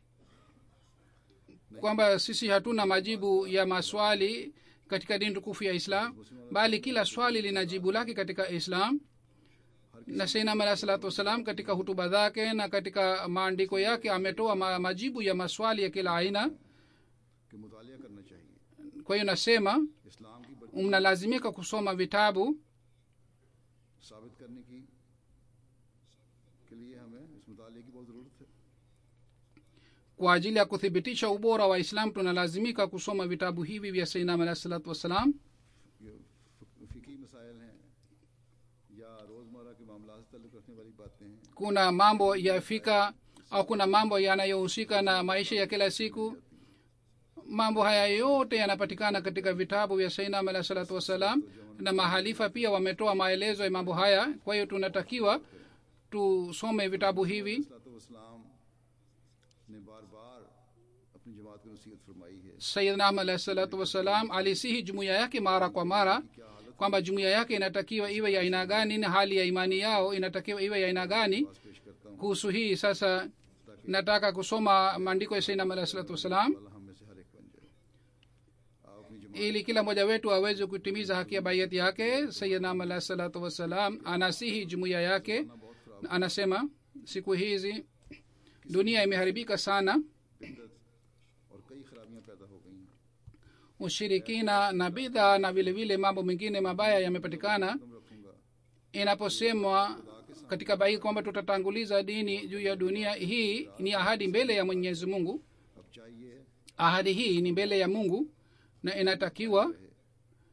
नहीं kwamba sisi hatuna majibu ya maswali katika dini tukufu ya islam bali kila swali lina jibu lake katika islam na sainam alah salatu wassalam katika hutuba zake na katika maandiko yake ametoa ma, majibu ya maswali ya kila aina कि मुतालिया करना चाहिए kwa hiyo nasema इस्लाम की बरकत mnalazimika kusoma vitabu साबित करने की के लिए हमें इस मुताले की बहुत ज़रूरत है kwa ajili ya kuthibitisha ubora wa islam tunalazimika kusoma vitabu hivi vya sainam alah salatu wassalam ये फ़िकी मसाइल हैं या रोज़मर्रा के मामला से ताल्लुक़ रखने वाली बातें हैं kuna mambo ya fika au kuna mambo yanayohusika na maisha ya kila siku mambo haya yote yanapatikana katika vitabu vya sainam alah salatu wassalam na mahalifa pia wametoa maelezo ya mambo haya kwa hiyo tunatakiwa tusome vitabu hivi इस्लाम ने बार बार अपनी जमात को नसीहत फरमाई है sayidnam alahi salatu wassalam alisihi jumuiya yake mara kwa mara क्या हालत kwamba jumuiya yake inatakiwa iwe ya aina gani na hali ya imani yao inatakiwa iwe ya aina gani पास पेश करता हूँ kuhusu hii sasa nataka kusoma maandiko ya sainam alahi salatu wassalam अल्लाह हम में से हर एक बन जाए आप अपनी जमात ili kila mmoja wetu aweze kutimiza haki ya baiyati yake sayidnam alahi salatu wassalam anasihi jumuiya yake बहुत खराब na anasema siku hizi dunia imeharibika sana बिदत और कई खराबियां पैदा हो गई हैं ushirikina na bidha na vile vile mambo mengine mabaya yamepatikana कदम रखूंगा inaposemwa katika bai kwamba tutatanguliza dini juu ya dunia hii ni ahadi mbele ya mwenyezi mungu अब चाहिए ahadi hii ni mbele ya mungu na inatakiwa वरना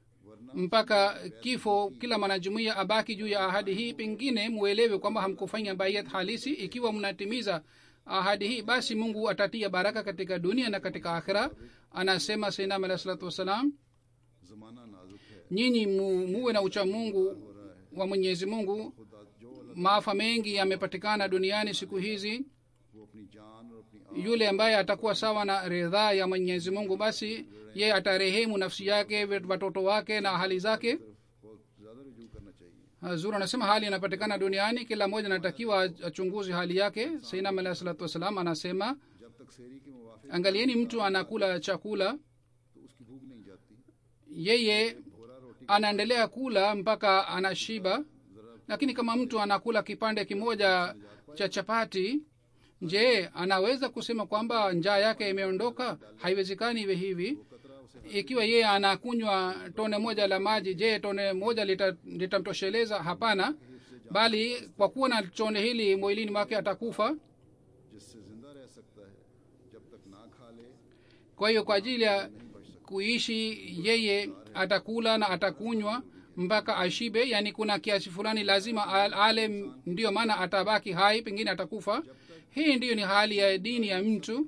mpaka kifo kila mwanajumuia abaki juu ya ahadi hii pengine muelewe kwamba hamkufanya bayat halisi ikiwa mnatimiza ahadi hii basi mungu atatia baraka katika dunia na katika akhira anasema sainam alah salatu wassalam जमाना नाजुक है nyinyi mu, muwe na ucha mungu wa mwenyezi mungu खुदा जो अल्लाह maafa mengi yamepatikana duniani siku hizi वो अपनी जान और अपनी yule ambaye atakuwa sawa na ridhaa ya mwenyezi mungu basi yeye atarehemu nafsi yake watoto wake na hali zake तरफ बहुत ज्यादा रुजू करना चाहिए hazur anasema hali inapatikana duniani kila mmoja anatakiwa achunguze hali yake sainam alahi salatu wassalam anasema जब तक सेरी के मुवाफिक angalieni mtu anakula chakula तो उसकी भूख नहीं जाती yeye भोरा रोटी anaendelea kula mpaka anashiba lakini kama mtu anakula kipande kimoja cha chapati je anaweza kusema kwamba njaa yake imeondoka haiwezekani iwe hivi ikiwa yeye anakunywa tone moja la maji je tone moja lita- litamtosheleza hapana bali kwa kuwa na tone hili mwilini mwake atakufa जिससे जिंदा रह सकता है जब तक ना खा ले kwa hiyo kwa ajili ya kuishi yeye atakula na atakunywa mpaka ashibe yani kuna kiasi fulani lazima al- ale ndiyo maana atabaki hai pengine atakufa hii ndiyo ni hali ya dini ya mtu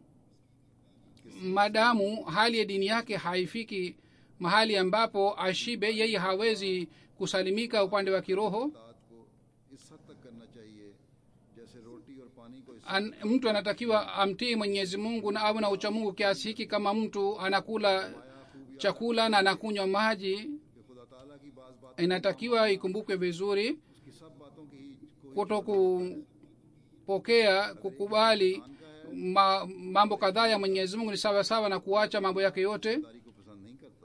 madamu hali ya dini yake haifiki mahali ambapo ashibe yeye hawezi kusalimika upande wa kiroho तात को इस हद तक करना चाहिए जैसे रोटी और पानी को इस An, mtu anatakiwa amtii mwenyezi mungu na awe na uchamungu kiasi hiki kama mtu anakula chakula na anakunywa maji कि खुदा ताला की बाज बात inatakiwa ikumbukwe vizuri उसकी सब बातों की कोई kuto kupokea kukubali ma, mambo kadhaa ya mwenyezi mungu ni sawa sawa na kuacha mambo yake yote दारी को पसंद नहीं करता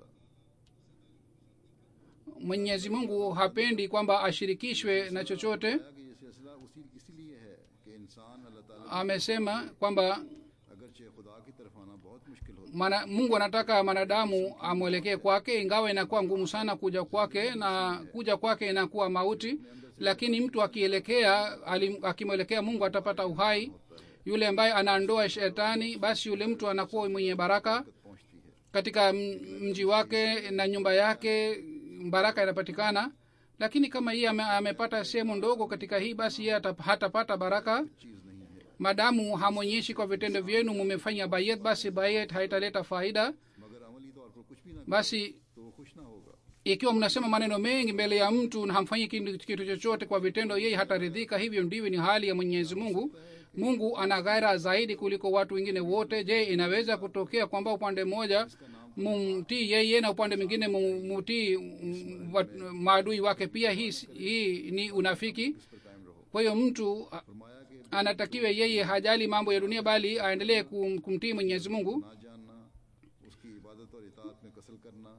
mwenyezi mungu hapendi kwamba ashirikishwe na chochote कि ये सिलसिला उसी इसीलिए है कि इंसान अल्लाह ताला amesema kwamba अगरचे खुदा की तरफ आना बहुत मुश्किल होता mana, mungu anataka mwanadamu amwelekee kwake ingawa inakuwa ngumu sana kuja kwake na kuja kwake inakuwa mauti lakini mtu akielekea alim- akimwelekea mungu atapata uhai yule ambaye anaondoa shetani basi yule mtu anakuwa mwenye baraka है पहुंचती है katika m- mji wake na nyumba yake baraka inapatikana lakini kama yeye ame, amepata sehemu ndogo katika hii basi yeye hata- hatapata baraka चीज नहीं है madamu hamwonyeshi kwa vitendo vyenu mumefanya bayet basi bayet haitaleta faida मगर अमली तौर पर कुछ भी ना basi तो वो खुश ना होगा ikiwa mnasema maneno mengi mbele ya mtu na hamfanyi kitu, kitu chochote kwa vitendo yeye hataridhika hivyo ndivyo ni hali ya mwenyezi mungu mungu ana ghaira zaidi kuliko watu wengine wote je inaweza kutokea kwamba upande mmoja mumtii yeye na upande mwingine mu- mutii mm, wat- maadui wake pia hii, hii ni unafiki इस पर कायम रहो kwa hiyo mtu a- फरमाया कि anatakiwa yeye hajali mambo ya dunia bali aendelee kum, kumtii mwenyezi mungu ना जानना उसकी इबादत और इतात में कसर करना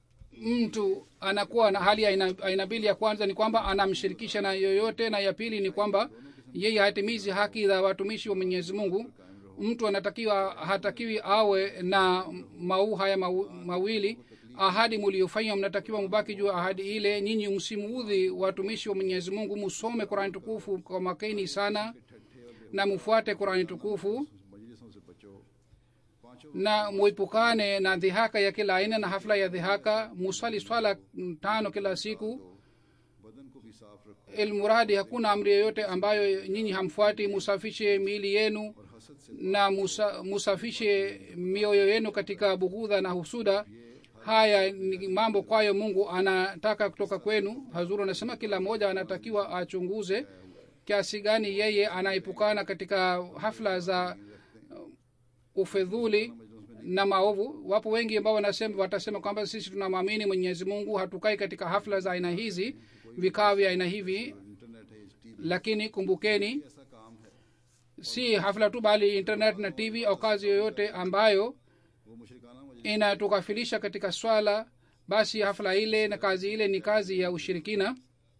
mtu anakuwa na hali ya aina, aina mbili ya kwanza ni kwamba anamshirikisha na yoyote na ya pili ni kwamba yeye hatimizi haki za watumishi wa mwenyezi mungu mtu anatakiwa hatakiwi awe na mau haya mau, mawili ahadi muliofanya mnatakiwa mubaki juu ya ahadi ile nyinyi msimuudhi watumishi wa mwenyezi mungu musome qurani tukufu kwa makini sana na mufuate qurani tukufu मजलिसों से बचो पांचों na muepukane na dhihaka ya kila aina na hafla ya dhihaka musali swala mm, tano kila siku बदन को भी साफ रखो ilmuradi hakuna amri yoyote ambayo nyinyi hamfuati musafishe miili yenu और हसद से na musa, musafishe mioyo yenu katika bughudha na husuda haya ni mambo kwayo mungu anataka kutoka kwenu hazuru anasema kila mmoja anatakiwa achunguze kiasi gani yeye anaepukana katika hafla za uh, ufedhuli na maovu wapo wengi ambao wanasema watasema kwamba sisi tunamwamini mwenyezi mungu hatukai katika hafla za aina hizi vikao vya aina hivi internet है TV lakini kumbukeni ऐसा काम है si hafla tu bali internet na tv au kazi yoyote ambayo वो मुशरकाना मजलिस inatukafilisha katika swala basi hafla ile na kazi ile ni kazi ya ushirikina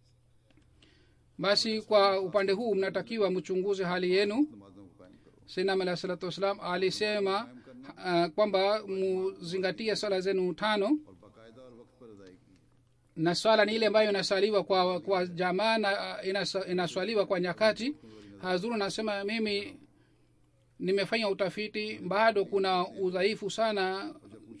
basi kwa upande huu mnatakiwa mchunguze hali yenu नमाजों को कायम करो sinam alah salatu wassalam alisema uh, kwamba muzingatie swala zenu tano और बाकायदा और वक्त पर अदायगी na swala ni ile ambayo inasaliwa kwa kwa jamaa na uh, inasa- inaswaliwa kwa nyakati hazuru anasema mimi nimefanya utafiti bado kuna udhaifu sana जब पूछो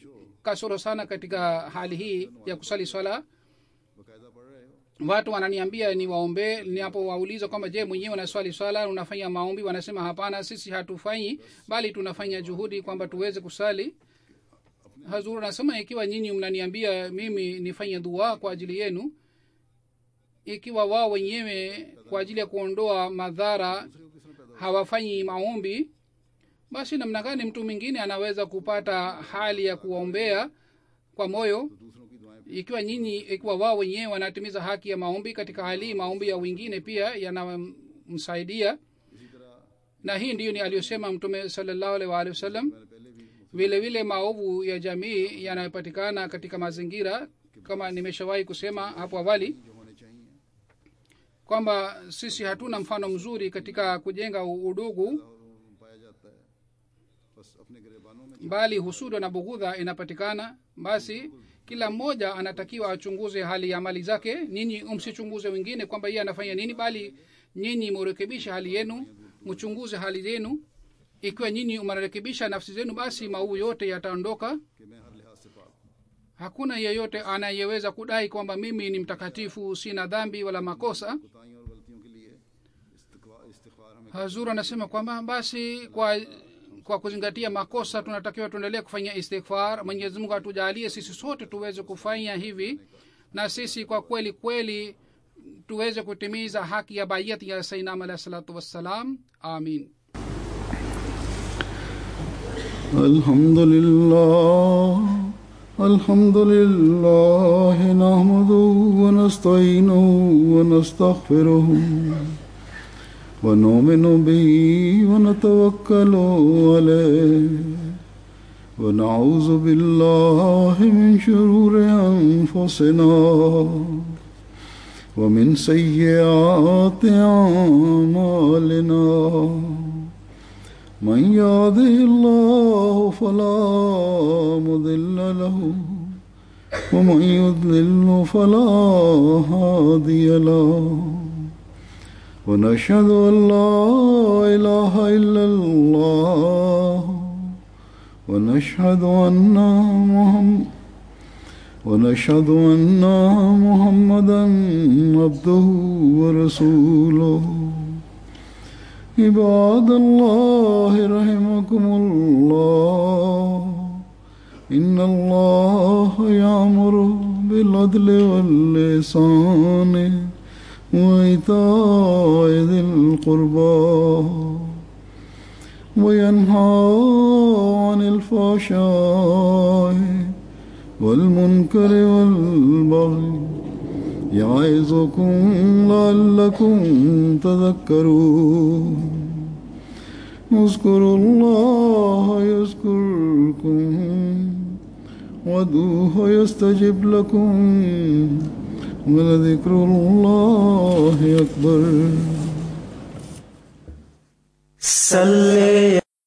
kasoro sana katika hali hii ya kusali swala बाकायदा पढ़ रहे हो watu wananiambia niwaombee ninapowauliza kwamba je mwenyewe unaswali swala unafanya maombi wanasema hapana sisi hatufanyi bali tunafanya juhudi kwamba tuweze kusali hazuru anasema ikiwa nyinyi mnaniambia mimi nifanye dua kwa ajili yenu ikiwa wao wenyewe kwa ajili ya kuondoa madhara hawafanyi maombi basi namna gani mtu mwingine anaweza kupata hali ya kuwaombea kwa moyo दूसरों की दुआएं ikiwa nyinyi ikiwa wao wenyewe wanatimiza haki ya maombi katika hali hii maombi ya wengine pia yanamsaidia इसी तरह na hii ndiyo ni aliyosema mtume salallahu alaihi waalihi wasallam मैंने पहले भी vile vile maovu ya jamii yanayopatikana katika mazingira kama nimeshawahi kusema hapo awali जो होने चाहिए kwamba sisi hatuna mfano mzuri katika kujenga u- udugu और पाया जाता है बस अपने गिरेबानों में bali husuda na bughudha inapatikana basi kila mmoja anatakiwa achunguze hali ya mali zake nyinyi msichunguze wengine kwamba yeye anafanya nini bali nyinyi murekebishe hali yenu mchunguze hali yenu ikiwa nyinyi mnarekebisha nafsi zenu basi maovu yote yataondoka कि मैं हर लिहाज से पाक हूँ hakuna yeyote anayeweza kudai kwamba mimi ni mtakatifu sina dhambi wala makosa कोताहियों और गलतियों के लिए इस्तिगफार इस्तिगफार हमें hazur anasema kwamba basi kwa kwa kuzingatia makosa tunatakiwa tuendelee kufanya istighfar mwenyezi mungu atujalie sisi sote tuweze kufanya hivi na sisi kwa kweli kweli tuweze kutimiza haki ya bayat ya sainam alahi salatu wassalam amin الحمد لله الحمد لله نحمده ونستعينه ونستغفره ونؤمن به ونتوكل عليه ونعوذ بالله من شرور أنفسنا ومن سيئات أعمالنا من يهده الله فلا مضل له ومن يضلل فلا هادي له ونشهد ان لا اله الا الله ونشهد ان محمد ونشهد ان محمدا عبده ورسوله عباد الله رحمكم الله إن الله يأمر بالعدل واللسان وإيتاء ذي القربى وينهى عن الفحشاء والمنكر والبغي يعظكم لعلكم تذكرون اذكروا الله يذكركم وادعوه يستجب لكم ولذكر الله أكبر صل